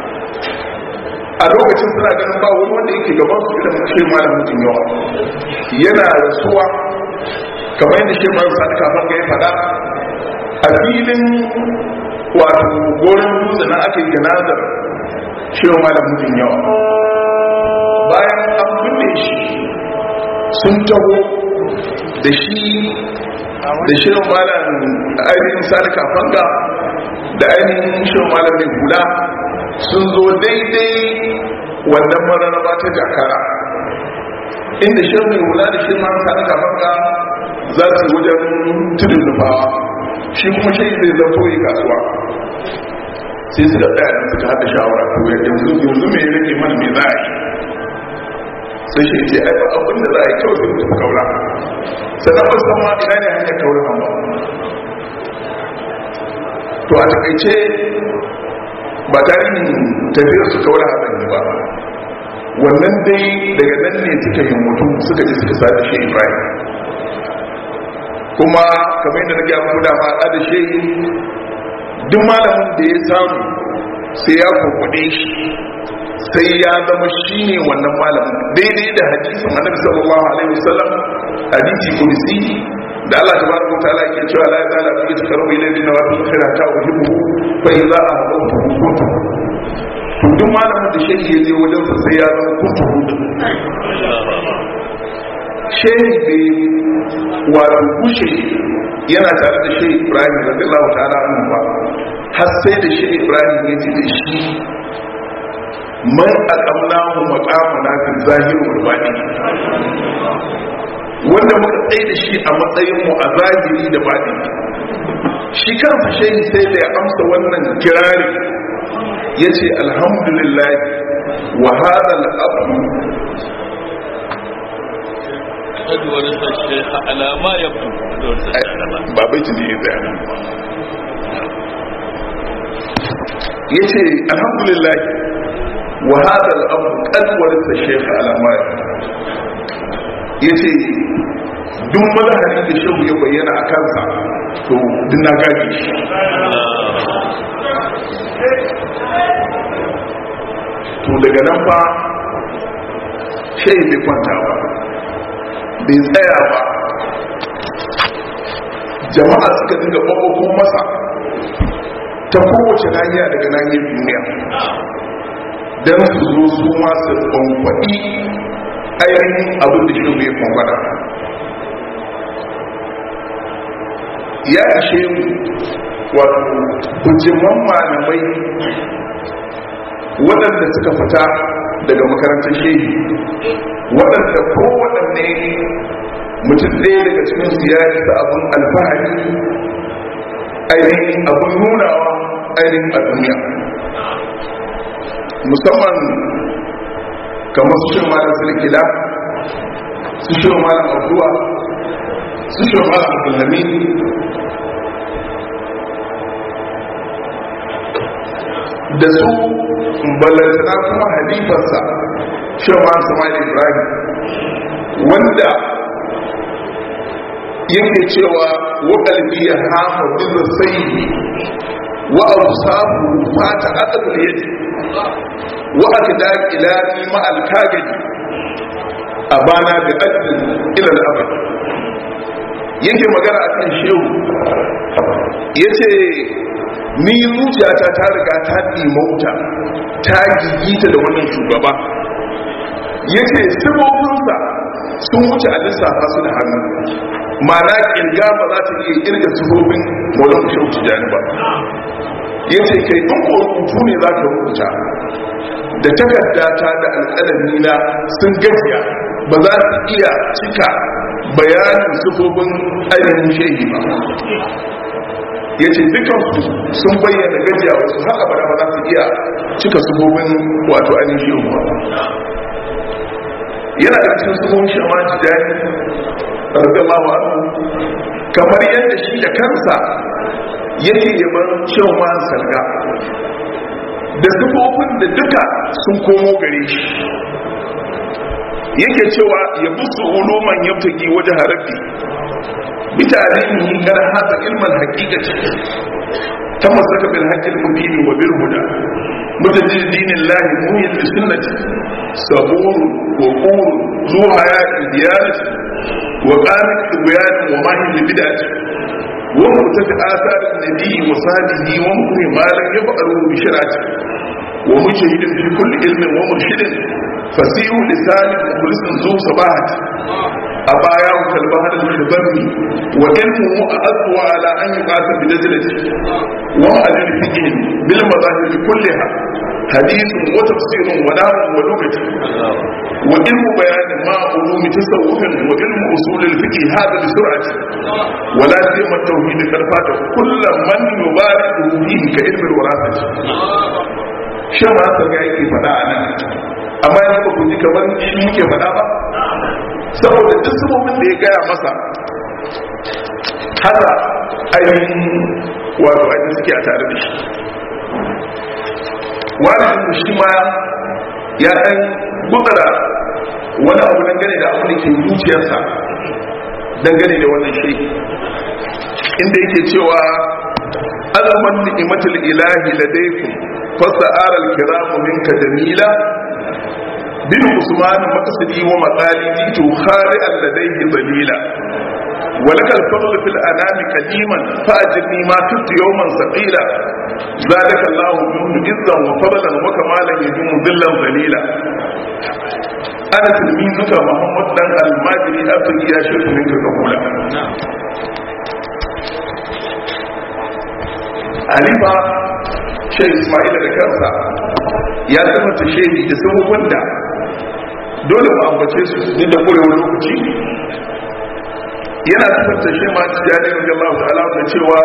a lokacin suna ganin ba wani wanda yake gaban su irin shi malam mutum yawa yana rasuwa kamar yadda shi malam sani kafin ga ya faɗa a filin wato goron dutse na aka yi janazar shi malam mutum yawa bayan an binne shi sun taho da shi da shirin malam ainihin sani kafanga da ainihin shirin malam mai hula sun zo daidai wannan mararraba ta jakara inda shirin mai hula da shirin malam sani kafanga za su wajen tudun nufawa shi kuma shi zai zato yi kasuwa sai su da ɗaya suka haɗa shawara to yanzu yanzu mai rage mana mai za a yi sai shi ce ai abin da za a yi kyau sai mutum kaura sannan ba san ma ina ne hanyar kaura ba to a takaice ba tarihin tafiyar su kaura haɗin ba wannan dai daga nan ne suka yi mutum suka ji suka sa da shi ibrahim kuma kamar yadda na gaya muku dama a da shi duk malamin da ya samu sai ya kurkuɗe shi sai ya zama shi ne wannan malamin daidai da hadisin annabi sallallahu alaihi wasallam hadisi kursi da Allah tabaraka wa ta'ala ke cewa la ta'ala fi taqarrubi ilayhi wa fi khirata wa hibbu fa idza ahbabtu kuntu to duk malamin da shehi ya je wajen sa sai ya zama kuntu shehi bai wato kushe yana tare da shehi Ibrahim radiyallahu ta'ala anhu ba har sai da shehi Ibrahim ya ji da shi man aqamnahu maqamana fi zahir wal batin wanda muka tsaye da shi a matsayin mu a zahiri da batin shi kansa shehi sai da ya amsa wannan kirari yace alhamdulillah wa hadha al-abdu قد ورث الشيخ على ما يبدو قد ورث الشيخ على ما ba bai ne ya tsaya ya ce alhamdulillah wa hada al'abu kalwarsa shekha alamari ya ce duk mazahari da shehu ya bayyana a kansa to duk na gaji shi to daga nan fa shehu bai kwanta ba bai tsaya ba jama'a suka dinga ɓaɓɓakon masa ta kowace nahiya daga nahiyar duniya don su zo su masu kwankwaɗi ainihin abin da shi bai kwankwada ya ishe mu wato bujiman malamai waɗanda suka fita daga makarantar shehi waɗanda kowaɗanne mutum ɗaya daga cikin su ya isa abin alfahari ainihin abin nunawa ainihin a duniya musamman kamar su shirin malam silkila su shirin malam abduwa su shirin malam abdullami da su balantana kuma halifarsa shirin malam samari ibrahim wanda yake cewa waƙalbi ya hafa bizar sayi wa abu sabu fata adadul yadi wa aka da ilani ma'al kagani a bana da adadin ilal abad yake magana a kan shehu ya ce ni zuciyata ta riga ta ɗimauta ta gigita da wannan shugaba ya ce sifofinsa sun wuce a lissafa su da hannu mana kirga ba za ta iya kirga sifofin maulan kushe wuce jani ba ya ce kai in ko rubutu ne za ka rubuta da takardata da alƙalami na sun gajiya ba za su iya cika bayanin sifofin ainihin shehi ba ya ce dukansu sun bayyana gajiya wasu haka ba ba za su iya cika sifofin wato ainihin shehi ba yana da cikin sifofin shi ma jidani radiyallahu anhu kamar yadda shi da kansa yake yaban cewa ma salga da sifofin da duka sun komo gare shi yake cewa ya busu uluman yabtaki waje harafi bitarihi kar hada ilman haqiqati kama saka bil haqqil mubin wa bil huda mutajid dinillahi muhyin li sunnati sabur wa qur zu hayati diyanati wa qamit tibyan wa mahin li bid'ati wa murtafi athar an-nabi wa sadihi wa muhyi ma lam yaf'alu bi shir'ati wa mujahidin fi kulli ilmin wa murshidin fasihu lisan mukhlisin zu sabahati أباياه كالبهر الخبرني وإلمه أأذو على أن يقاتل بدجلته ومعلم الفقه بالمذاهب كلها حديث وتفسير ونام ولغة وعلم بيان ما علوم تصوف وعلم أصول الفقه هذا بسرعة ولا سيما التوحيد كالفاتح كل من يبارك فيه كعلم الوراثة شما سرقائي فدا أنا amma yanzu ba ku ji kamar shi muke faɗa ba saboda duk sabobin da ya gaya masa haka ainihin wato ainihin suke a tare da shi walidin shi ma ya ɗan gutsara wani abu dangane da abin da ke zuciyarsa dangane da wannan shi inda yake cewa azaman ni'imatul ilahi ladaykum fasa'ara al-kiramu minka jamila bin usman maqsidi wa maqali jitu khari'an ladayhi dalila ولك الفضل في الأنام قديما فأجرني ما كنت يوما ثقيلا زادك الله منه عزا وفضلا وكمالا يدوم ذلا ذليلا أنا تلميذك محمد دان الماجري أبتغي يا شيخ منك قبولا Halifa Sheikh Ismail da kansa ya zama ta shehi da sabobin da dole mu ambace su duk da kurewar lokaci yana tabbata shi ma tijani da Allah ta'ala da cewa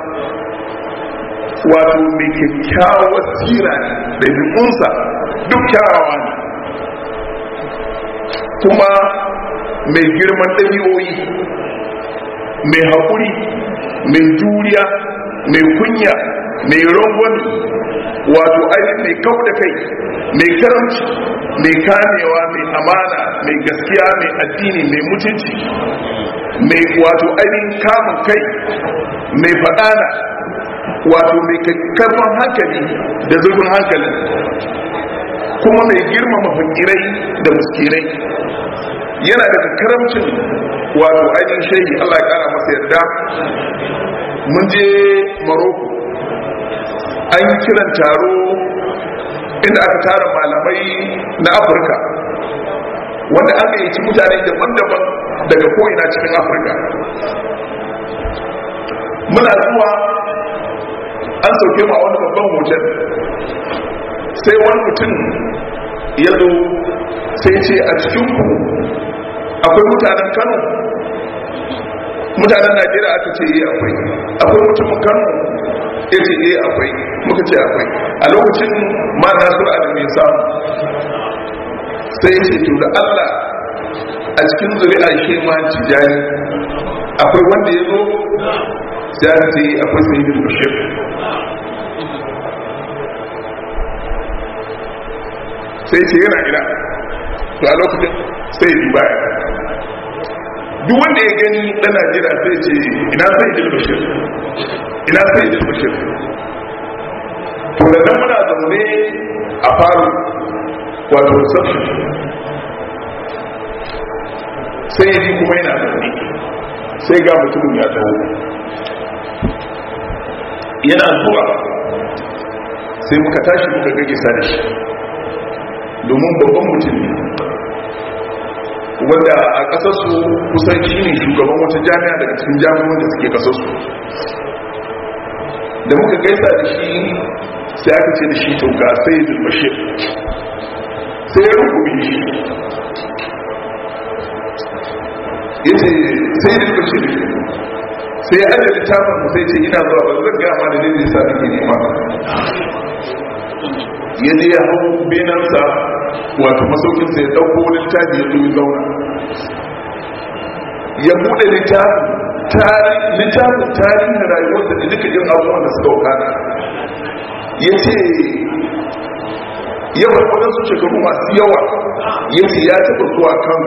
wato mai kyakkyawar tsira da bikunsa duk kyawawa ne kuma mai girman ɗabi'o'i mai haƙuri mai juriya mai kunya mai rangwani wato ainihin mai kau da kai mai karamci mai kamewa mai amana mai gaskiya mai addini mai mutunci mai wato ainihin kamun kai mai faɗana wato mai karfan hankali da zurfin hankali kuma mai girmama fakirai da muskirai yana daga karamcin wato ainihin shayi Allah ya kara masa yarda mun je maroko an yi kiran taro inda aka tara malamai na afirka wanda aka yi ci mutane daban-daban daga ko'ina cikin afirka muna zuwa an sauke ma wani babban hotel sai wani mutum ya zo sai ce a cikinku akwai mutanen kano mutanen najeriya aka ce yi akwai akwai mutumin kano ya ce yi akwai muka ce akwai a lokacin ma nasu adamin samu sai ce to da allah a cikin zuri'a shi ma tijani akwai wanda ya zo sai aka ce akwai sayyidin bashir sai ce yana gida to a lokacin sai bi baya duk wanda ya gani dan najeriya sai ce ina sayyidin bashir ina sayyidin bashir to da nan muna zaune a faru wato reception sai ya ji kuma yana zaune sai ga mutumin ya taho yana zuwa sai muka tashi muka gage sa da shi domin babban mutum ne wanda a ƙasarsu kusan shi ne shugaban wata jami'a daga cikin jami'an da suke ƙasarsu da muka gaisa da shi sai aka ce da shi to ga sai zulbashir sai ya rukumi shi ya ce sai zulbashir sai ya ajiye littafin mu sai ce ina zuwa ba zan gama da ne sa nake nema ya je ya hau benansa wato masaukinsa ya ɗauko wani littafi ya zo zauna ya buɗe littafin tarihin rayuwarsa da duka yin abubuwan da suka wakana ya ce yawan waɗansu shekaru masu yawa ya ce ya taɓa zuwa kan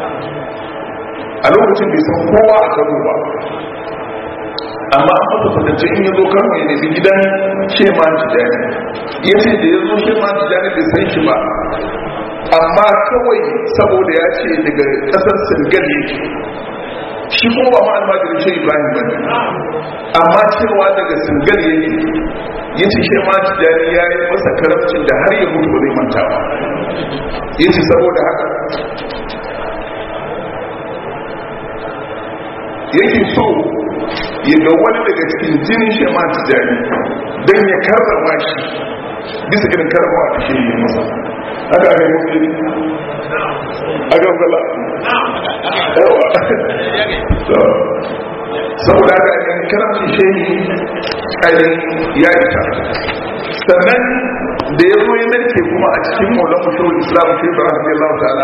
a lokacin bai san kowa a kano ba amma an masa fatance in ya zo kano ya nemi gidan shema tijani ya ce da ya zo shema tijani bai san shi ba amma kawai saboda ya ce daga ƙasar senegal yake shi kuma ba ma almajirin shi ibrahim ba amma cewa daga senegal yake ya ce shema tijani ya yi masa karamcin da har ya mutu ba zai manta ba ya ce saboda haka yake so ya ga wani daga cikin jinin shi ma tijani don ya karrama shi bisa irin karrama da shi yi masa aka aka yi mutu aka gala yawa saboda aka yi karamci shi ainihin ya ita sannan da ya zo ya narke kuma a cikin maulan mushawar islam shi ba a Allah ta'ala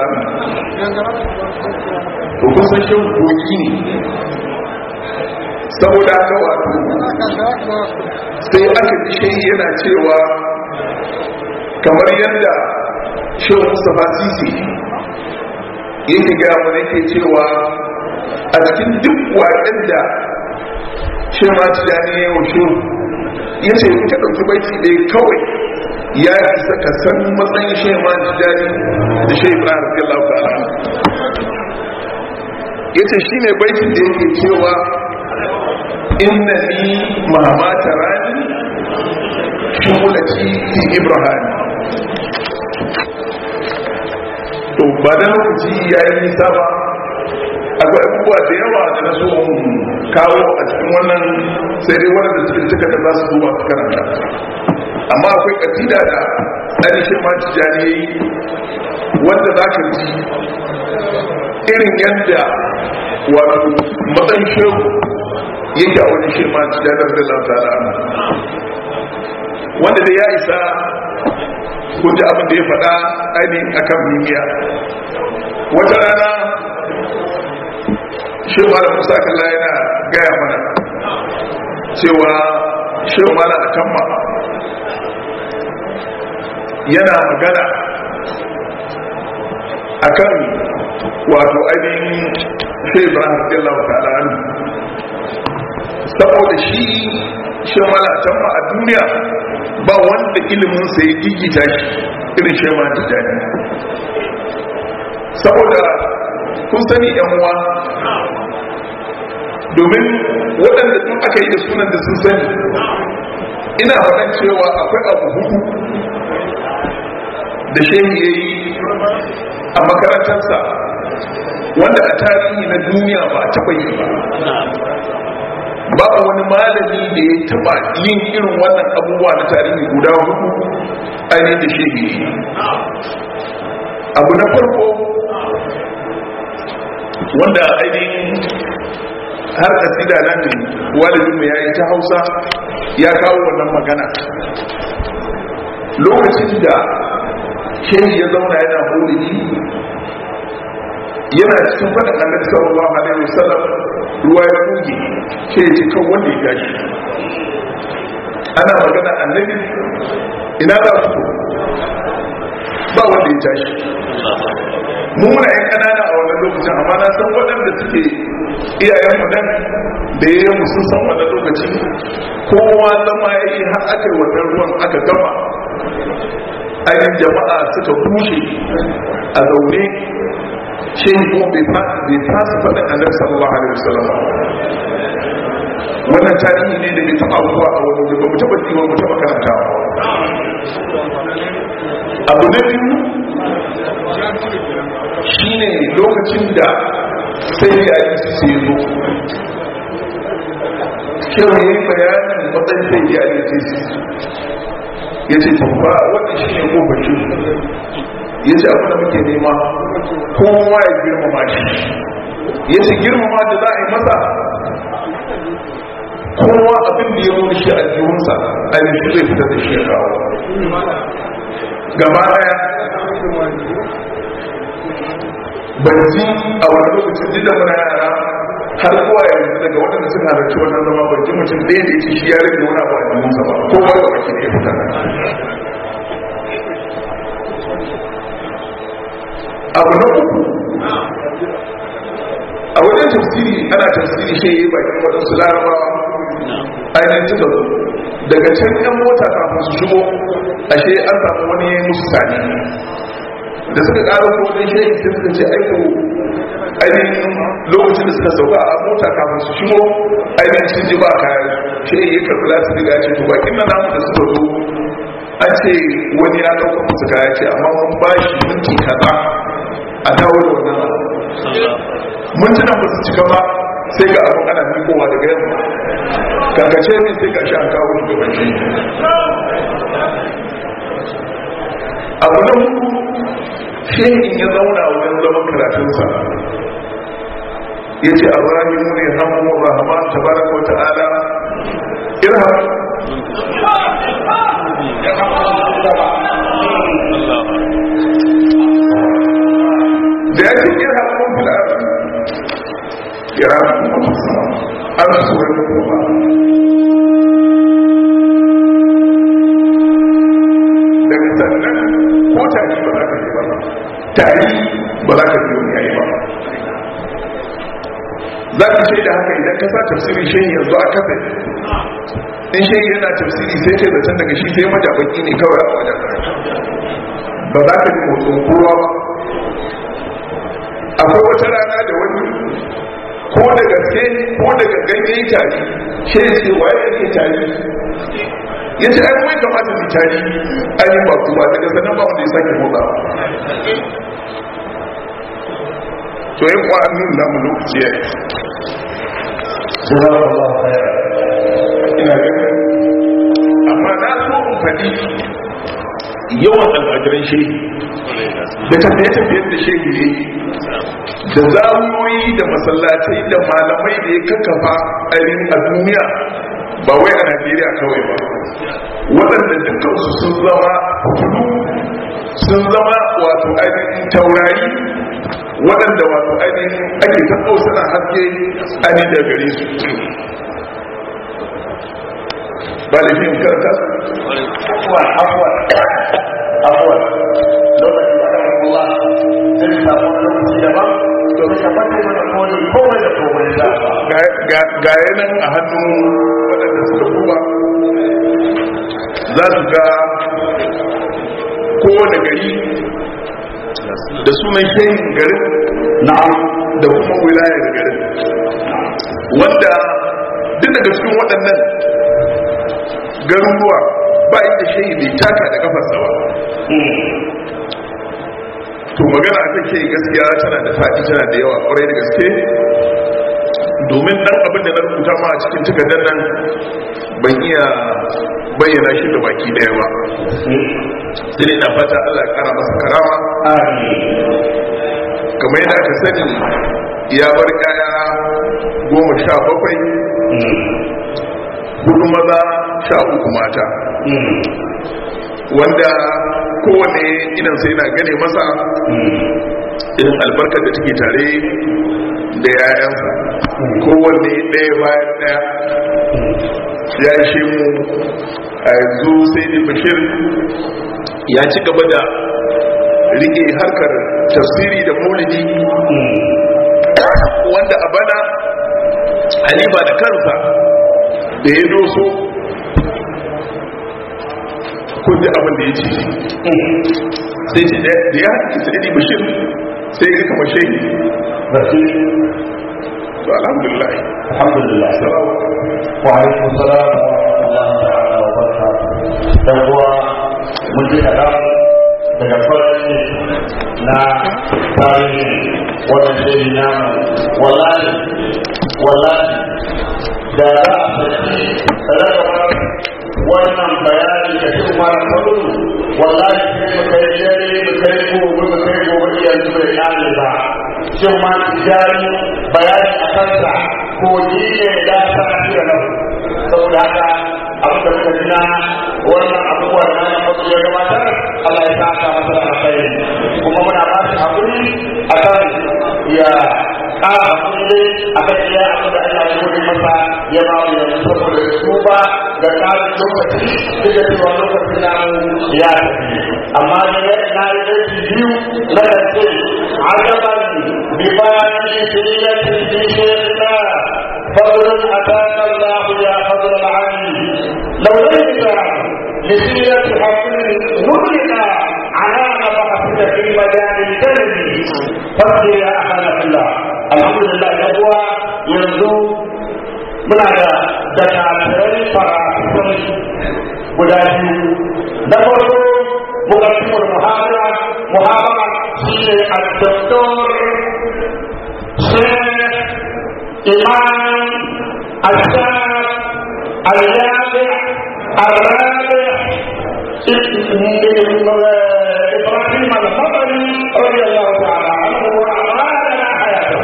to kusan shi kogi ne saboda haka wato sai aka ji shi yana cewa kamar yadda shehu mustapha sisi yake gaya mana yake cewa a cikin duk waƙen da shi ma tijani ya yi wa shehu ya ce in ka ɗauki baiti ɗaya kawai ya isa ka san matsayin shi ma tijani da shi ibrahim radiyallahu ta'ala ya ce shi ne baitin da yake cewa inna ni mamata rani shugulati fi ibrahim to ba da lokaci ya yi nisa ba akwai abubuwa da yawa da na so kawo a cikin wannan sai dai wadanda suke cika da za su duba su karanta amma akwai kasida da ainihin mati jani wanda za ka ji irin yadda wato matsayin shehu yake a wani shi mati jani da lantara wanda da ya isa ko ji abin da ya faɗa ainihin akan mimiya wata rana shehu mala musa kalla yana gaya mana cewa shehu mala a kan yana magana akan wato ainihin shehu ibrahim radiyallahu ta'ala anhu saboda shi shehu mala a can a duniya ba wanda ilimin sa ya gigita shi irin shehu mala tijani saboda kun sani yan uwa domin waɗanda duk aka yi da sunan da sun sani ina faɗan cewa akwai abu hudu da shehi ya yi a makarantarsa wanda a tarihi na duniya ba a taɓa yi ba ba wani malami da ya taɓa yin irin wannan abubuwa na tarihi guda hudu ainihin da shehi ya yi abu na farko wanda ainihin har kasida nan walidin mu yayi ta Hausa ya kawo wannan magana lokacin da shehi ya zauna yana maulidi yana cikin faɗin annabi sallallahu alaihi wasallam ruwa ya buge ke ya ce kan wanda ya gashi ana magana annabi ina za su ba wanda ya tashi mu muna yan kanana a wannan lokacin amma na san waɗanda suke iyayen mu dan da ya yi sun san wannan lokaci kowa zama ya yi har aka yi wannan ruwan aka gama ainihin jama'a suka bushe a zaune shi kuma bai fasa faɗin annabi sallallahu alaihi wasallam wannan tarihi ne da bai taɓa abubuwa a wani wuri ba mu taɓa jiwa mu taɓa karantawa abu na biyu shine lokacin da sai ya yi su zo kyau ya yi bayanin matsayin sai ya yi su ya ce tabba wannan shi ne kofar shi ya ce abin da muke nema kowa ya girmama shi ya ce girmama da za a yi masa kowa abin da ya wuri shi a jihunsa a yi shi zai fitar da shi ya kawo gaba daya ban ji a wani lokacin ji da muna yara har kowa yanzu daga waɗanda suka halarci wannan zama ban ji mutum ɗaya da yake shi ya rage wani abu a jikinsa ba kowa da baki ne fita abu na uku a wajen tafsiri ana tafsiri shi yi bakin waɗansu larabawa ainihin suka zo daga can yan mota kafin su shigo ashe an samu wani musu sani da suka ƙara ko wajen shi sai suka ce aiko ainihin lokacin da suka sauka a mota kafin su shigo ainihin sun ji ba kayan shi ya karɓi lati daga ce to bakin nan namu da suka zo an ce wani ya ɗauka musu kaya ce amma mun ba shi minti kaza a dawo da wannan mintunan ba su cika ba sai ga abin ana mikowa daga yamma kankace ne sai ga shi an kawo shugabanci abu na hudu shehin ya zauna wajen zaman karatunsa ya ce a rahimu ne hamu rahama ta baraka wata ala irham da ya ce irham mun filar irham mun filar an su wani kuma daga sannan ko ta ba za ka yi tari ba za ka biyo yayi ba za ka shaida haka idan ka sa tafsirin shehi yanzu a kafe in shehi yana tafsiri sai ce zaton daga shi sai majabaki ne kawai a wajen ba za ka ji motsin kowa ba akwai wata rana da wani ko da gaske ko da gangan ya yi tari shehi ce waye yake tari ya ce ai mai kamata su tari ai ba ku ba daga sanan ba wanda ya sake motsa to yin kwanin namu lokaci ya yi Jazakallahu khairan. ina ganin amma na so in faɗi yawan almajiran shehi da tafiye-tafiye da shehi ne da zawiyoyi da masallatai da malamai da ya kakkafa ainihin a duniya ba wai a najeriya kawai ba waɗanda dukkansu sun zama kudu sun zama wato ainihin taurari waɗanda wato ainihin ake ta suna haske ainihin da gare su ba da yin karanta Afuwan, afuwan, afuwan. Lokacin da kan Allah zai samu wani lokaci daban domin ka fata mana kone komai da komai da ba. ga yanan a hannun waɗanda suka kuma za su ga kowane gari da sunan shehin garin Na'am. da kuma wilayar garin wanda duk daga cikin waɗannan garuruwa ba inda shehi bai taka da kafarsa ba to magana a kan shehi gaskiya tana da faɗi tana da yawa ƙwarai da gaske domin ɗan abin da na rubuta ma a cikin takardar nan ban iya bayyana shi da baki ɗaya ba sai dai na fata Allah ya ƙara masa karama kamar yadda aka sani ya bar kaya goma sha bakwai hudu maza sha uku mata wanda kowane idan sai na gane masa irin albarkar da take tare da yayansa kowanne ɗaya bayan ɗaya ya ishe mu a yanzu sai da bashir ya ci gaba da rike harkar tafsiri da maulidi wanda a bana halifa da kansa da ya doso kun ji abin da ya ce sai ce da ya haɗe su ɗari bashir sai ya kama shehi to alhamdulillah Alhamdulillah. Wa alaikum salam wa rahmatullahi ta'ala wa barakatuh. Dan uwa mun ji kaɗan daga farko na tarihi wannan shiri na wallahi wallahi da za a saki rarrabar wannan bayani da shi mara kwallo wallahi sai mu kai dare mu kai gobe mu kai gobe yanzu bai kare ba shi ma tijari bayani a kansa ko ni ne da ta da nan saboda haka abin da muka ji na wannan abubuwan da na fasu ya gabatar Allah ya sa ka masa da alkhairi kuma muna ba shi hakuri a kan ya ƙara hakuri a kan iya abin da Allah ya gode masa ya ba mu yanzu saboda su ba da ƙarin lokaci duk da cewa lokacin namu ya tafi amma da na yi aiki biyu na kance ajaban ببان سيرة في شيخنا فضل أتاك الله يا فضل العلي لو ليس لسيرة حقل نورنا عنان بحثك في مجال الكلم فاصبر يا أخانا في الله الحمد لله يقوى ينزو من هذا دكاترين فراسون guda biyu na farko mukaddimul muhabara muhabara shine al-doktor Sheikh Imam Al-Shab Al-Yabi Al-Rabi إبراهيم المطري رضي الله تعالى عنه وأعمالنا حياته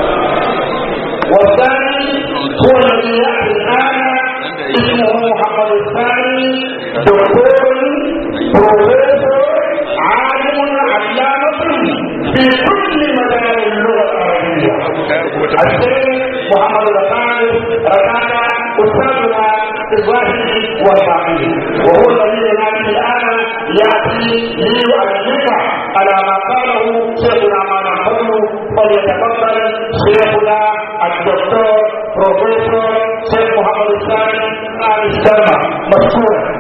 والثاني هو الذي يأتي الآن اسمه محمد الثاني دكتور بروفيسور عالم علامة في كل مجال اللغة العربية الشيخ محمد الثاني ركان أستاذنا الظاهر والباطن وهو الذي ينادي الان ياتي ليؤلف على ما قاله شيخنا ما نحن فليتفضل شيخنا الدكتور بروفيسور شيخ محمد الثاني آل السلمى مشكورا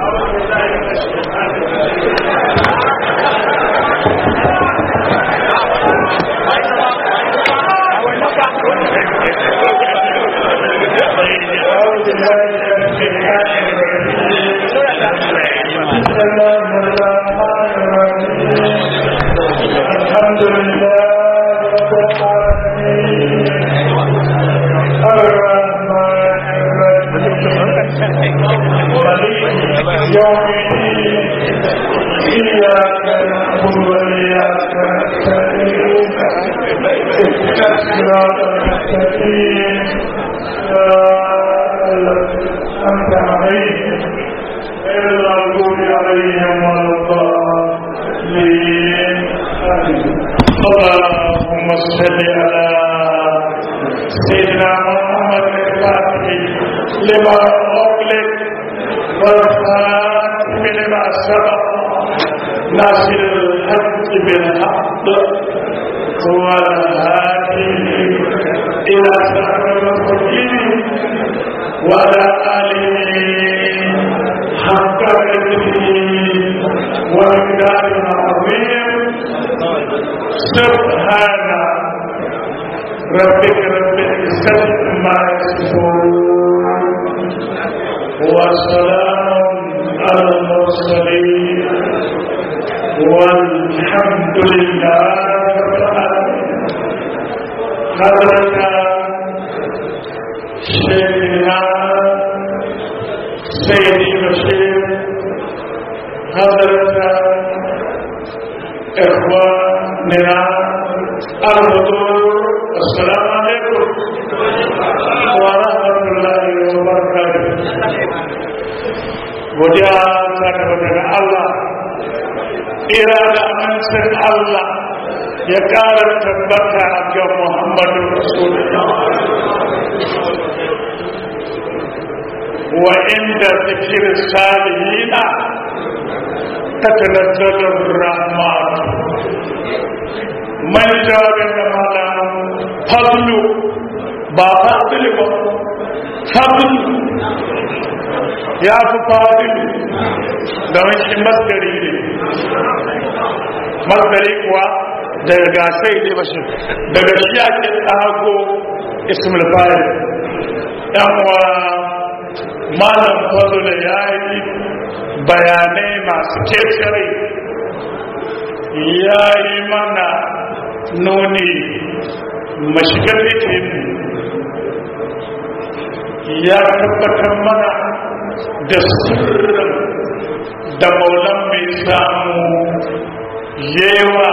أعوذ بالله من الشيطان الرجيم بسم الله الرحمن الرحيم الحمد لله رب العالمين الرحمن الرحيم مالك يوم الدين إياك نعبد وإياك نستعين اهدنا الصراط المستقيم صراط أنت عليهم غير المغضوب عليهم ولا الضالين اللهم صل على سيدنا محمد الفاتح لما أغلق والخاتم لما سبق ناصر الحق بالحق والهادي إلى صراط المستقيم وعلى آله حق قدره ومقداره العظيم سبحان ربك رب العزة عما يصفون وسلام على المرسلين والحمد لله رب العالمين حضرت شيخنا سيدي بشير حضرت إخواننا الحضور السلام عليكم ورحمة الله وبركاته godiya ta tabbata ga Allah ira da amincin Allah ya ƙara tabbata ga Muhammadu Rasulullah wa inda zikir salihina تتنزل الرحمات من جاب مالا فضل با فضل با فضل يا فضل domin shi masgari ne masgari kuwa daga gasai ne bashi daga shi ake tsago ismul fari yan wa malam fadula ya yi bayanai masu kekere ya yi mana nuni mashigar rikin ya tabbatar mana da sirrin da maulan mai samu yewa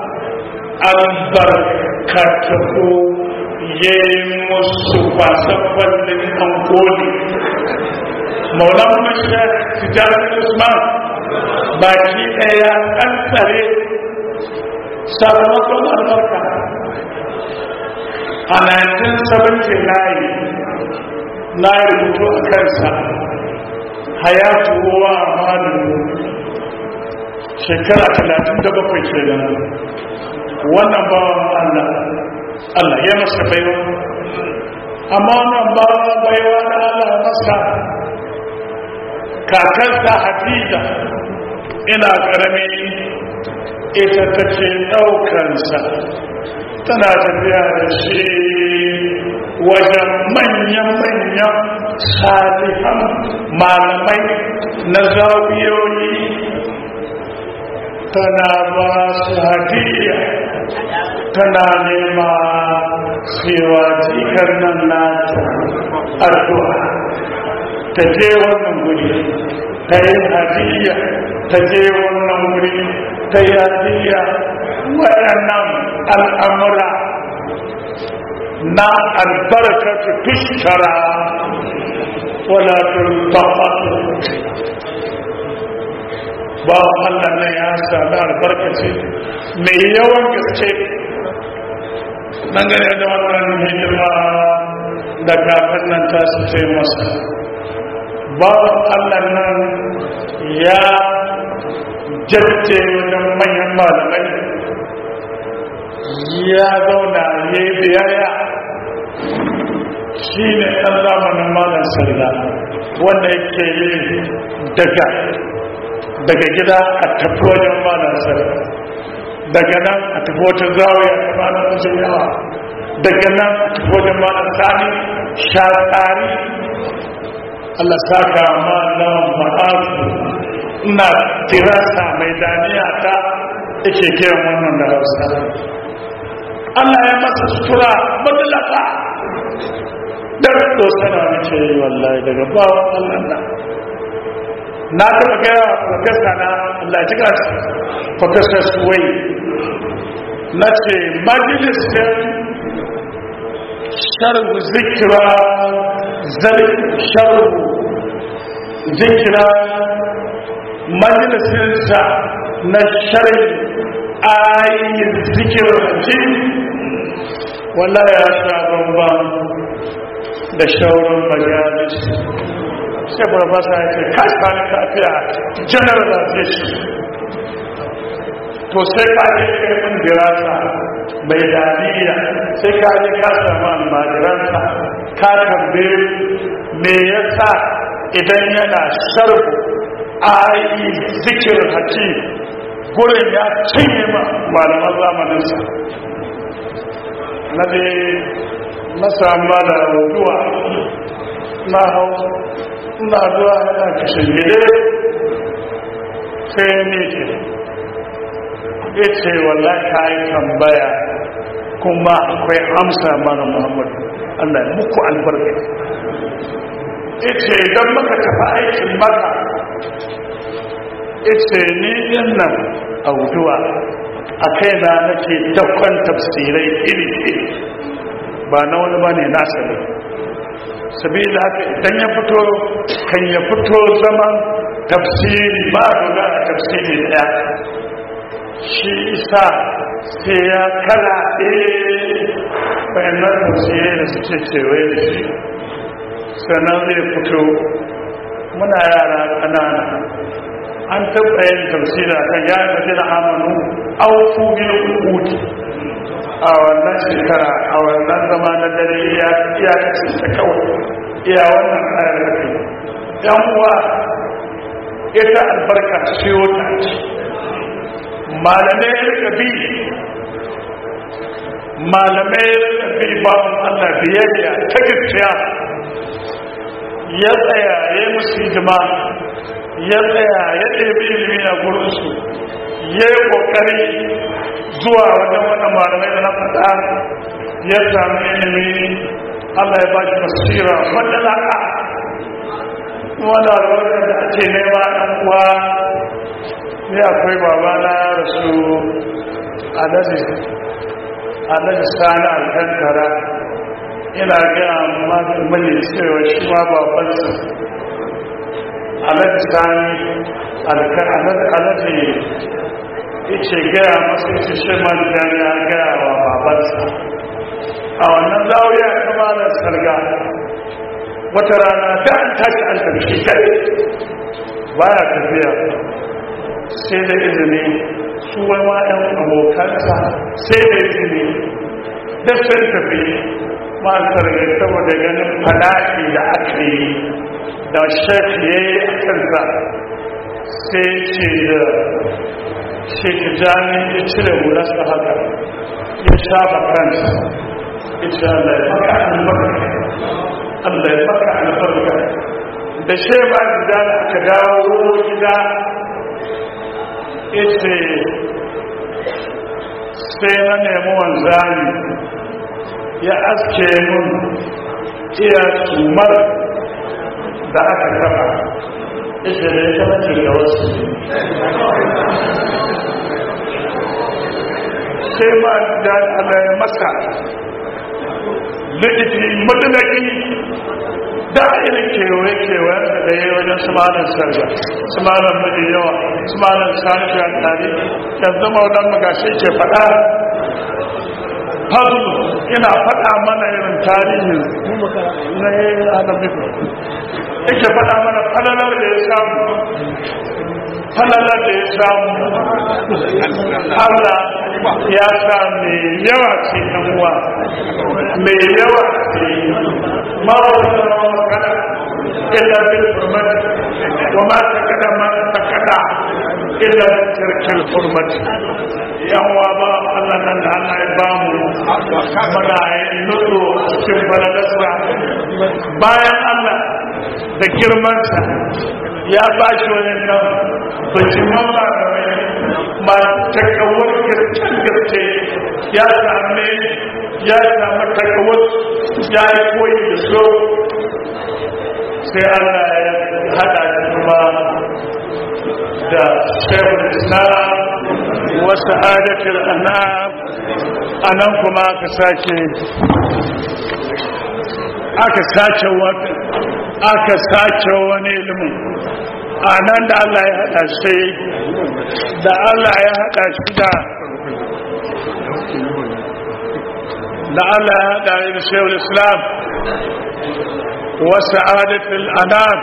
albarkatu ya yi musu fasafallin angoli maulan mashar tijarar usman baki ɗaya an tsare sakamakon albarka a 1979 na yi rubutu a kansa hayatu wa amalu shekara 37 kenan wannan bawan allah allah ya masa baiwa amma wannan bawan baiwa na allah masa kakarsa hadiza ina karami ita ta ce ɗaukansa tana tafiya da shi wajen manyan-manyan salihan malamai na zawiyoyi tana ba su hadiya tana nema cewa jikar nan na addu'a ta je wannan guri ta yi hadiya ta je wannan wuri ta yi hadiya waɗannan al'amura na albarkatu tushkara wala tulfaqatu ba Allah ne ya sami albarkaci mai yawan gaske dangane da wannan hidima da kafin nan ta su ce masa bawan allah nan ya jajje wajen manyan malamai ya zauna ya yi biyayya shi ne ɗan zamanin malam sarda wanda yake yi daga daga gida a tafi wajen malam sarda daga nan a tafi wata zawaya ta malam wajen yawa daga nan a tafi wajen malam sani shatsari Allah saka malam ma'azu ina tirasa mai daniya ta yake kiran wannan da hausa Allah ya masa sutura madalaka dan dosana nake yi wallahi daga bawan Allah na na taɓa gaya wa profesa na Allah ji gasu profesa suwai na ce majalisar sharhu zikira sharhu zikira majalisinsa na sharhi ayin zikirar jin wala ya sha bambam da shaurin majalis sai farfasa ya ce kasa ni kafiya generalization to sai ka je kai mun dirasa mai daniya sai ka je ka samu almajiransa ka tambaye me yasa idan yana sharhu ayi zikir haki gurin ya cinye ma malaman zamaninsa na dai na samu da ruwa na hau na zuwa yana kashin gide sai ne ke ya ce wallah ka yi tambaya kuma akwai amsa mana muhammadu allah ya muku albarka ya ce idan maka tafi aikin maka ya ce ni din nan a wuduwa a kaina nake dakon tafsirai iri-iri ba na wani ba ne nasa ne sabila haka idan ya fito kan ya fito zaman tafsiri ba a tafsiri daya shi isa sai ya kala bayanan tafsirai da suke kewaye da shi sannan zai fito muna yara ƙanana an taɓa yin tafsira kan ya yi mace da amanu auku bil uqudi a wannan shekara a wannan zama na dare ya ya kace ta kawai iya wannan ayar da kai yan uwa ita albarka ciwo ta ce malamai rika bi malamai rika bi bawan Allah biyayya ta gaskiya ya tsaya ya yi musu hidima ya tsaya ya ɗebi ilimi a gurinsu ya yi ƙoƙari zuwa wajen wani malamai da na faɗa ya sami ilimi allah ya ba shi basira madalaka wanda albarkar da ake nema ɗan uwa ne akwai babana ya rasu alhaji sani alkankara ina gaya mani cewa shi ma babansa alhaji sani alhaji ce gaya masu ce shi ma da ya gaya wa babansa a wannan zawiya kama da sarga wata rana ta an tashi an tafi kai baya tafiya sai da izini su wani ma'yan abokansa sai da izini da sun tafi masu sarga saboda ganin fada'i da aka yi da shafi ya yi a kansa sai ce da sheki jami ya cire hularsa haka ya shafa kansa ya ce Allah ya maka albarka Allah ya maka albarka da shi ba da aka dawo gida ya ce sai na nemi wanzani ya aske mun iya tumar da aka taba ita da ya taba da wasu sai ma da Allah ya masa liɗifi madalaki da irin kewaye-kewaye da ya yi wajen sumanin sarga sumanin mafi yawa sumanin sanifi a tare yanzu maudan magashi ke faɗa fadu ina faɗa mana irin tarihin na yi adam yake faɗa mana falalar da ya samu falalar da ya samu Allah ya sa mai yawa ce ɗan uwa mai yawa ce ma wata rawa kada illa bil hurmat wa ma takada ma takada illa tarkil hurmat yan uwa ba Allah nan da Allah ya ba mu muna yin nutsu cikin falalarsa bayan Allah da girmansa ya ba shi wani nan bajiman malamai masu takawar girkin girke ya same ya samu takawar ya yi koyi da so sai Allah ya hada shi kuma da shehun islam wasu adatul anam a nan kuma aka sake aka sace wata aka sace wani ilimin a nan da Allah ya haɗa shi da Allah ya haɗa shi da da Allah ya haɗa shi da shehul islam wasu adatul anam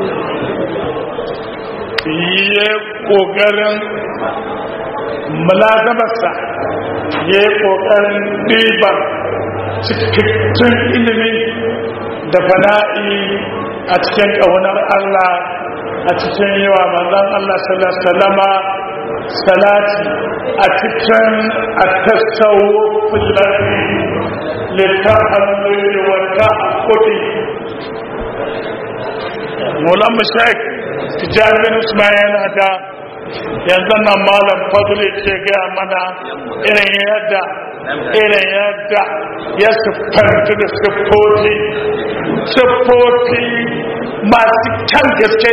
yi ƙoƙarin mulazamarsa ya yi ƙoƙarin ɗiban cikakken ilimi da fana'i a cikin ƙaunar Allah a cikin yawa manzan Allah salama salati a cikin a tattawo fulani littafin wata a kudi mulan mashek tijjani usman yana da yanzu nan malam fadli ce gaya mana irin yadda irin yadda ya siffanta da siffofi siffofi masu kyan gaske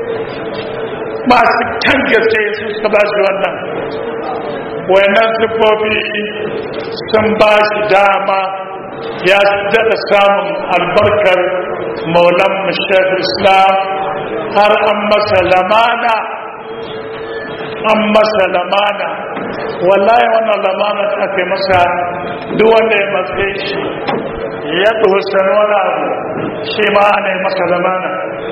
masu kyan gaske su suka ba shi wannan wayannan siffofi sun ba shi dama ya daɗa samun albarkar maulan mashar islam har an masa lamana an masa lamana wallahi wannan lamana da aka yi masa duk wanda ya matsayi shi ya tsohon wani abu shi ma ana yi masa lamana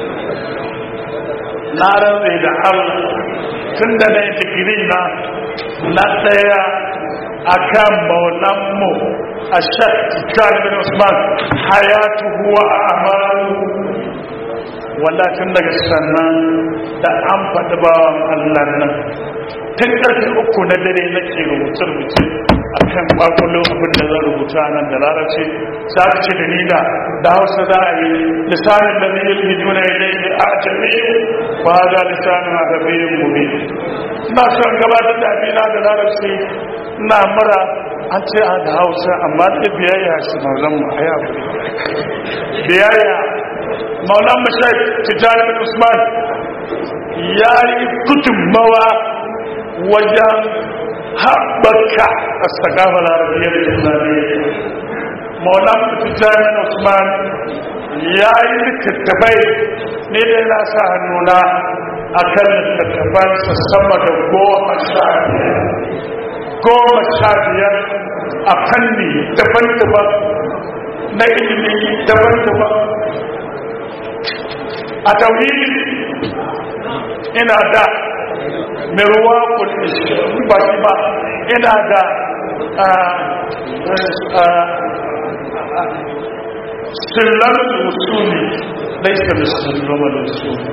na rantse da allah tun da na yi digiri na na tsaya a kan maulanmu a shakki bin usman hayatu huwa a amalu wanda tun daga sannan da an faɗi bawan allah nan tun ƙarfe uku na dare nake rubuce-rubuce a kan ƙwaƙwalo abin da zan rubuta nan da larabci za ka ce da nida da hausa za a yi lisanin da zai yi juna ya daidai a jami'in ba za lisanin a gabayin gobe na son gabatar da abina da larabci na mara an ce a da hausa amma da biyayya su mauzan mu a yabu biyayya maulan mashai tijjani bin usman ya yi gudunmawa wajen haɓaka a sakafa larabiyyar islamiyya maulan tijjani bin usman ya yi littattafai ne da yana sa hannuna a kan littattafansa sama da goma sha biyar goma sha biyar a fanni daban-daban na ilimi daban-daban a tauhidi ina da mirwa kudin ba shi ba ina da sillar usuli laisa da sillar usuli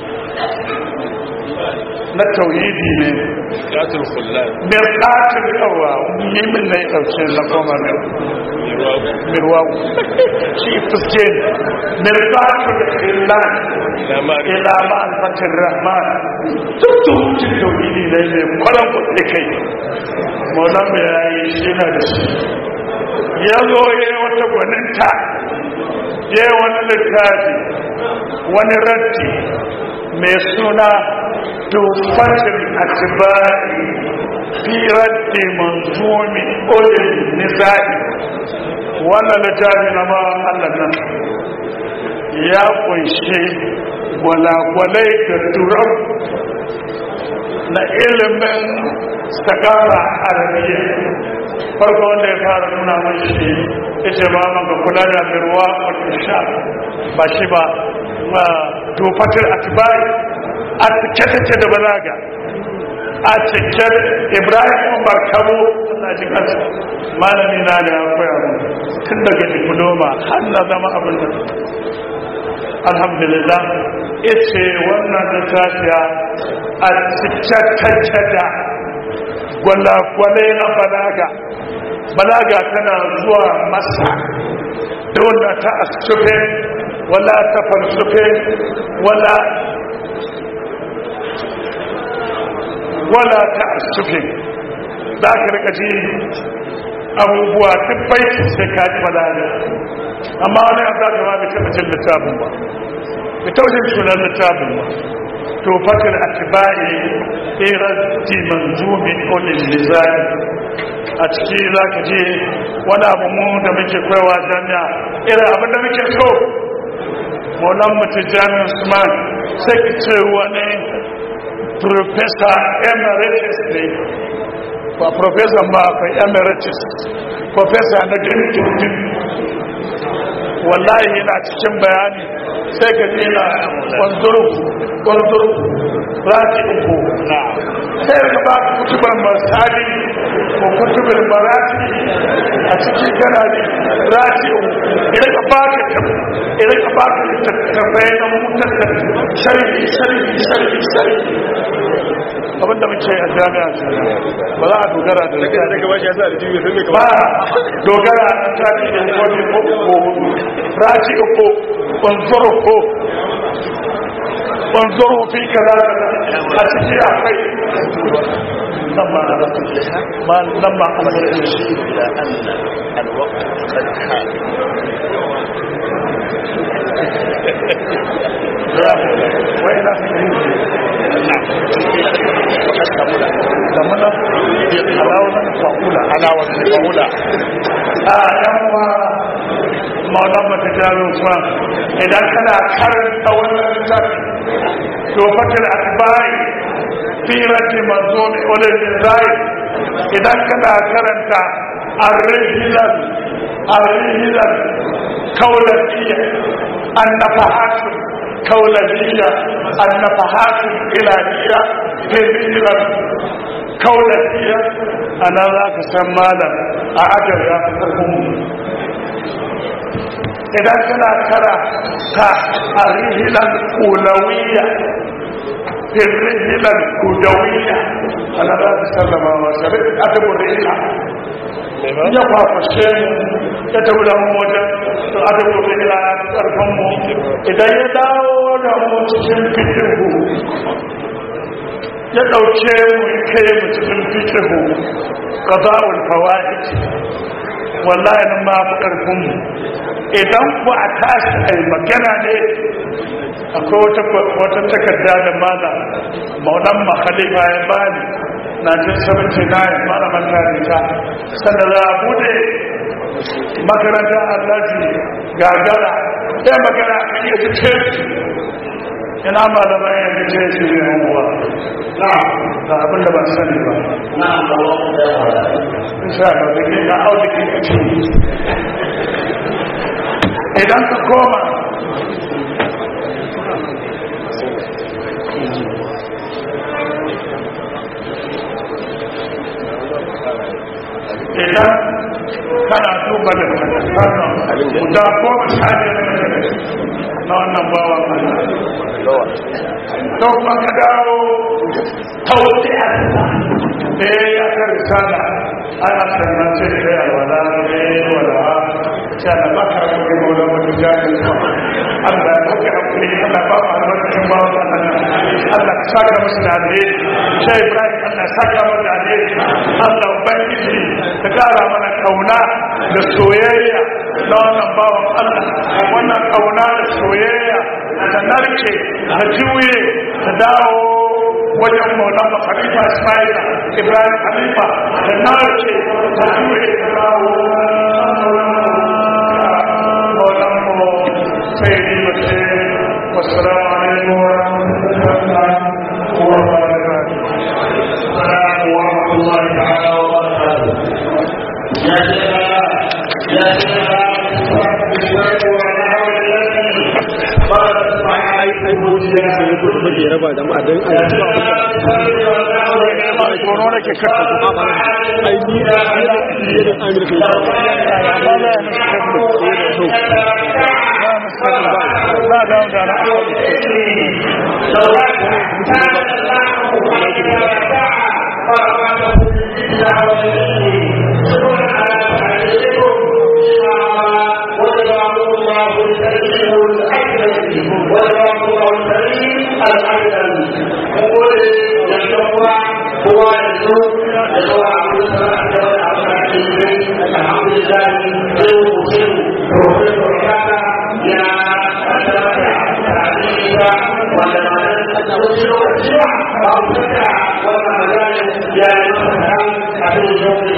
na tauhidi ne Katul Kullal. mirƙatin yawa yi min na yi ɗauke na koma mirwaku shi fuske ne mirƙatin illan ila ma'alfatin rahman duk tuhutun tauhidi ne mai kwaran kuɗi kai maulan mai yayi shi na da shi ya zo ya yi wata gwaninta ya yi wani littafi wani ratti mai suna tufatin atibari fi raddi manzumi ulil nisa'i wannan littafi na ma Allah nan ya kunshi gwalagwalai da turar na ilimin sakara arabiya farko wanda ya fara nuna mashi ita ba maka kula da birwa wata sha ba shi ba tofatar atibai a cike take da balaga a cike ibrahim umar kabo Allah ji kansa malami na da ya koya mu tun daga diploma har na zama abin da alhamdulillah ita wannan littafiya a cike take da gwalagwale na balaga balaga tana zuwa masa da wanda ta asufe wala ta falsufe wala wala ta asufe za ka rika ji abubuwa dubbai sai ka ji balaga amma wani abu za ka ma bai taɓa jin littafin ba bai taɓa jin sunan littafin ba to fatar atibari irar manzumin ulil lizani a ciki za ka je wani abu mu da muke kwaiwa jami'a irin abin da muke so maulan mutu jami'in usman sai ki ce wani professor emeritus ne ba professor ba akwai emeritus professor na dindindin wallahi yana cikin bayani sai ka ji na kwanzuru kwanzuru rati uku sai ka ba ka kutubar masali ko kutubar marati a cikin kana ne rati uku idan ka ba ka tafi idan ka ba ka tattafai na mutar da sharhi sharhi sharhi sharhi abinda muke a jami'a ba za a dogara da ba dogara a tafi da wani ko raji uku kwanzuru ko kwanzuru fi kaza a ciki akwai لما ما لما أمر يشير إلى أن الوقت قد حان وإلى كمنا علاوة فأولى علاوة فأولى آه يوم maulama ta jaro kuma idan kana karanta wannan littafi to fakir atbai firati manzumi ulil zai idan kana karanta ar-rihlan ar-rihlan kaulatiya an-nafahat kaulatiya an-nafahat ilahiyya rihlan kaulatiya ana za ka san malam a ajar ya fi karfin idan kana kara ta a rihilan kulawiyya rihilan kudawiyya ana za ta sallama wa shari'a adabin rihila ya kwafashe ya tabi da mu wajen to adabin rihila ya fi karfin mu idan ya dawo da mu cikin fitihu ya ɗauke mu ya kai mu cikin fitihu ƙaza'ul fawa'id wallahi nan ma fi ƙarfin mu idan ku a tashi a magana ne akwai wata takarda da mana maunan makhalifa ya bani na jin 79 mana makaranta sanda za a bude makarantar allaji gagara ya magana a kan yadda ce ina malaman yadda ce shi ne hannuwa na da abin da ba sani ba na insha Allah da ke na audikin a cikin idan ka koma idan kana duba da wannan guda goma sha biyar na wannan bawa to kuma ka dawo tauti a eh ya ka risala ana sannan sai da alwala ne wala sai da baka da kuma da mutum jami'in Allah ya baka hakuri Allah ba mu albarkacin ba wa Allah ka saka musu da alheri sai Ibrahim Allah ya saka mu da alheri Allah ubangiji ka kara mana kauna da soyayya na wannan bawan Allah wannan kauna da soyayya ta narke ta juye ta dawo wajen maulana khalifa ismail ibrahim khalifa da narke ta juye ta dawo maulana sayyidi bashir wassalamu alaikum wa rahmatullahi wa barakatuh السلام ورحمة الله تعالى وبركاته يا شيخنا يا شيخنا بالله والنعم الذي قال اسمع yana sai ko da ke raba da ma dan ai zuwa ma tsoro nake kasa ba ba ai ni da ni da amir kai ba amma la ya nasu kafu ba da da na Yeah.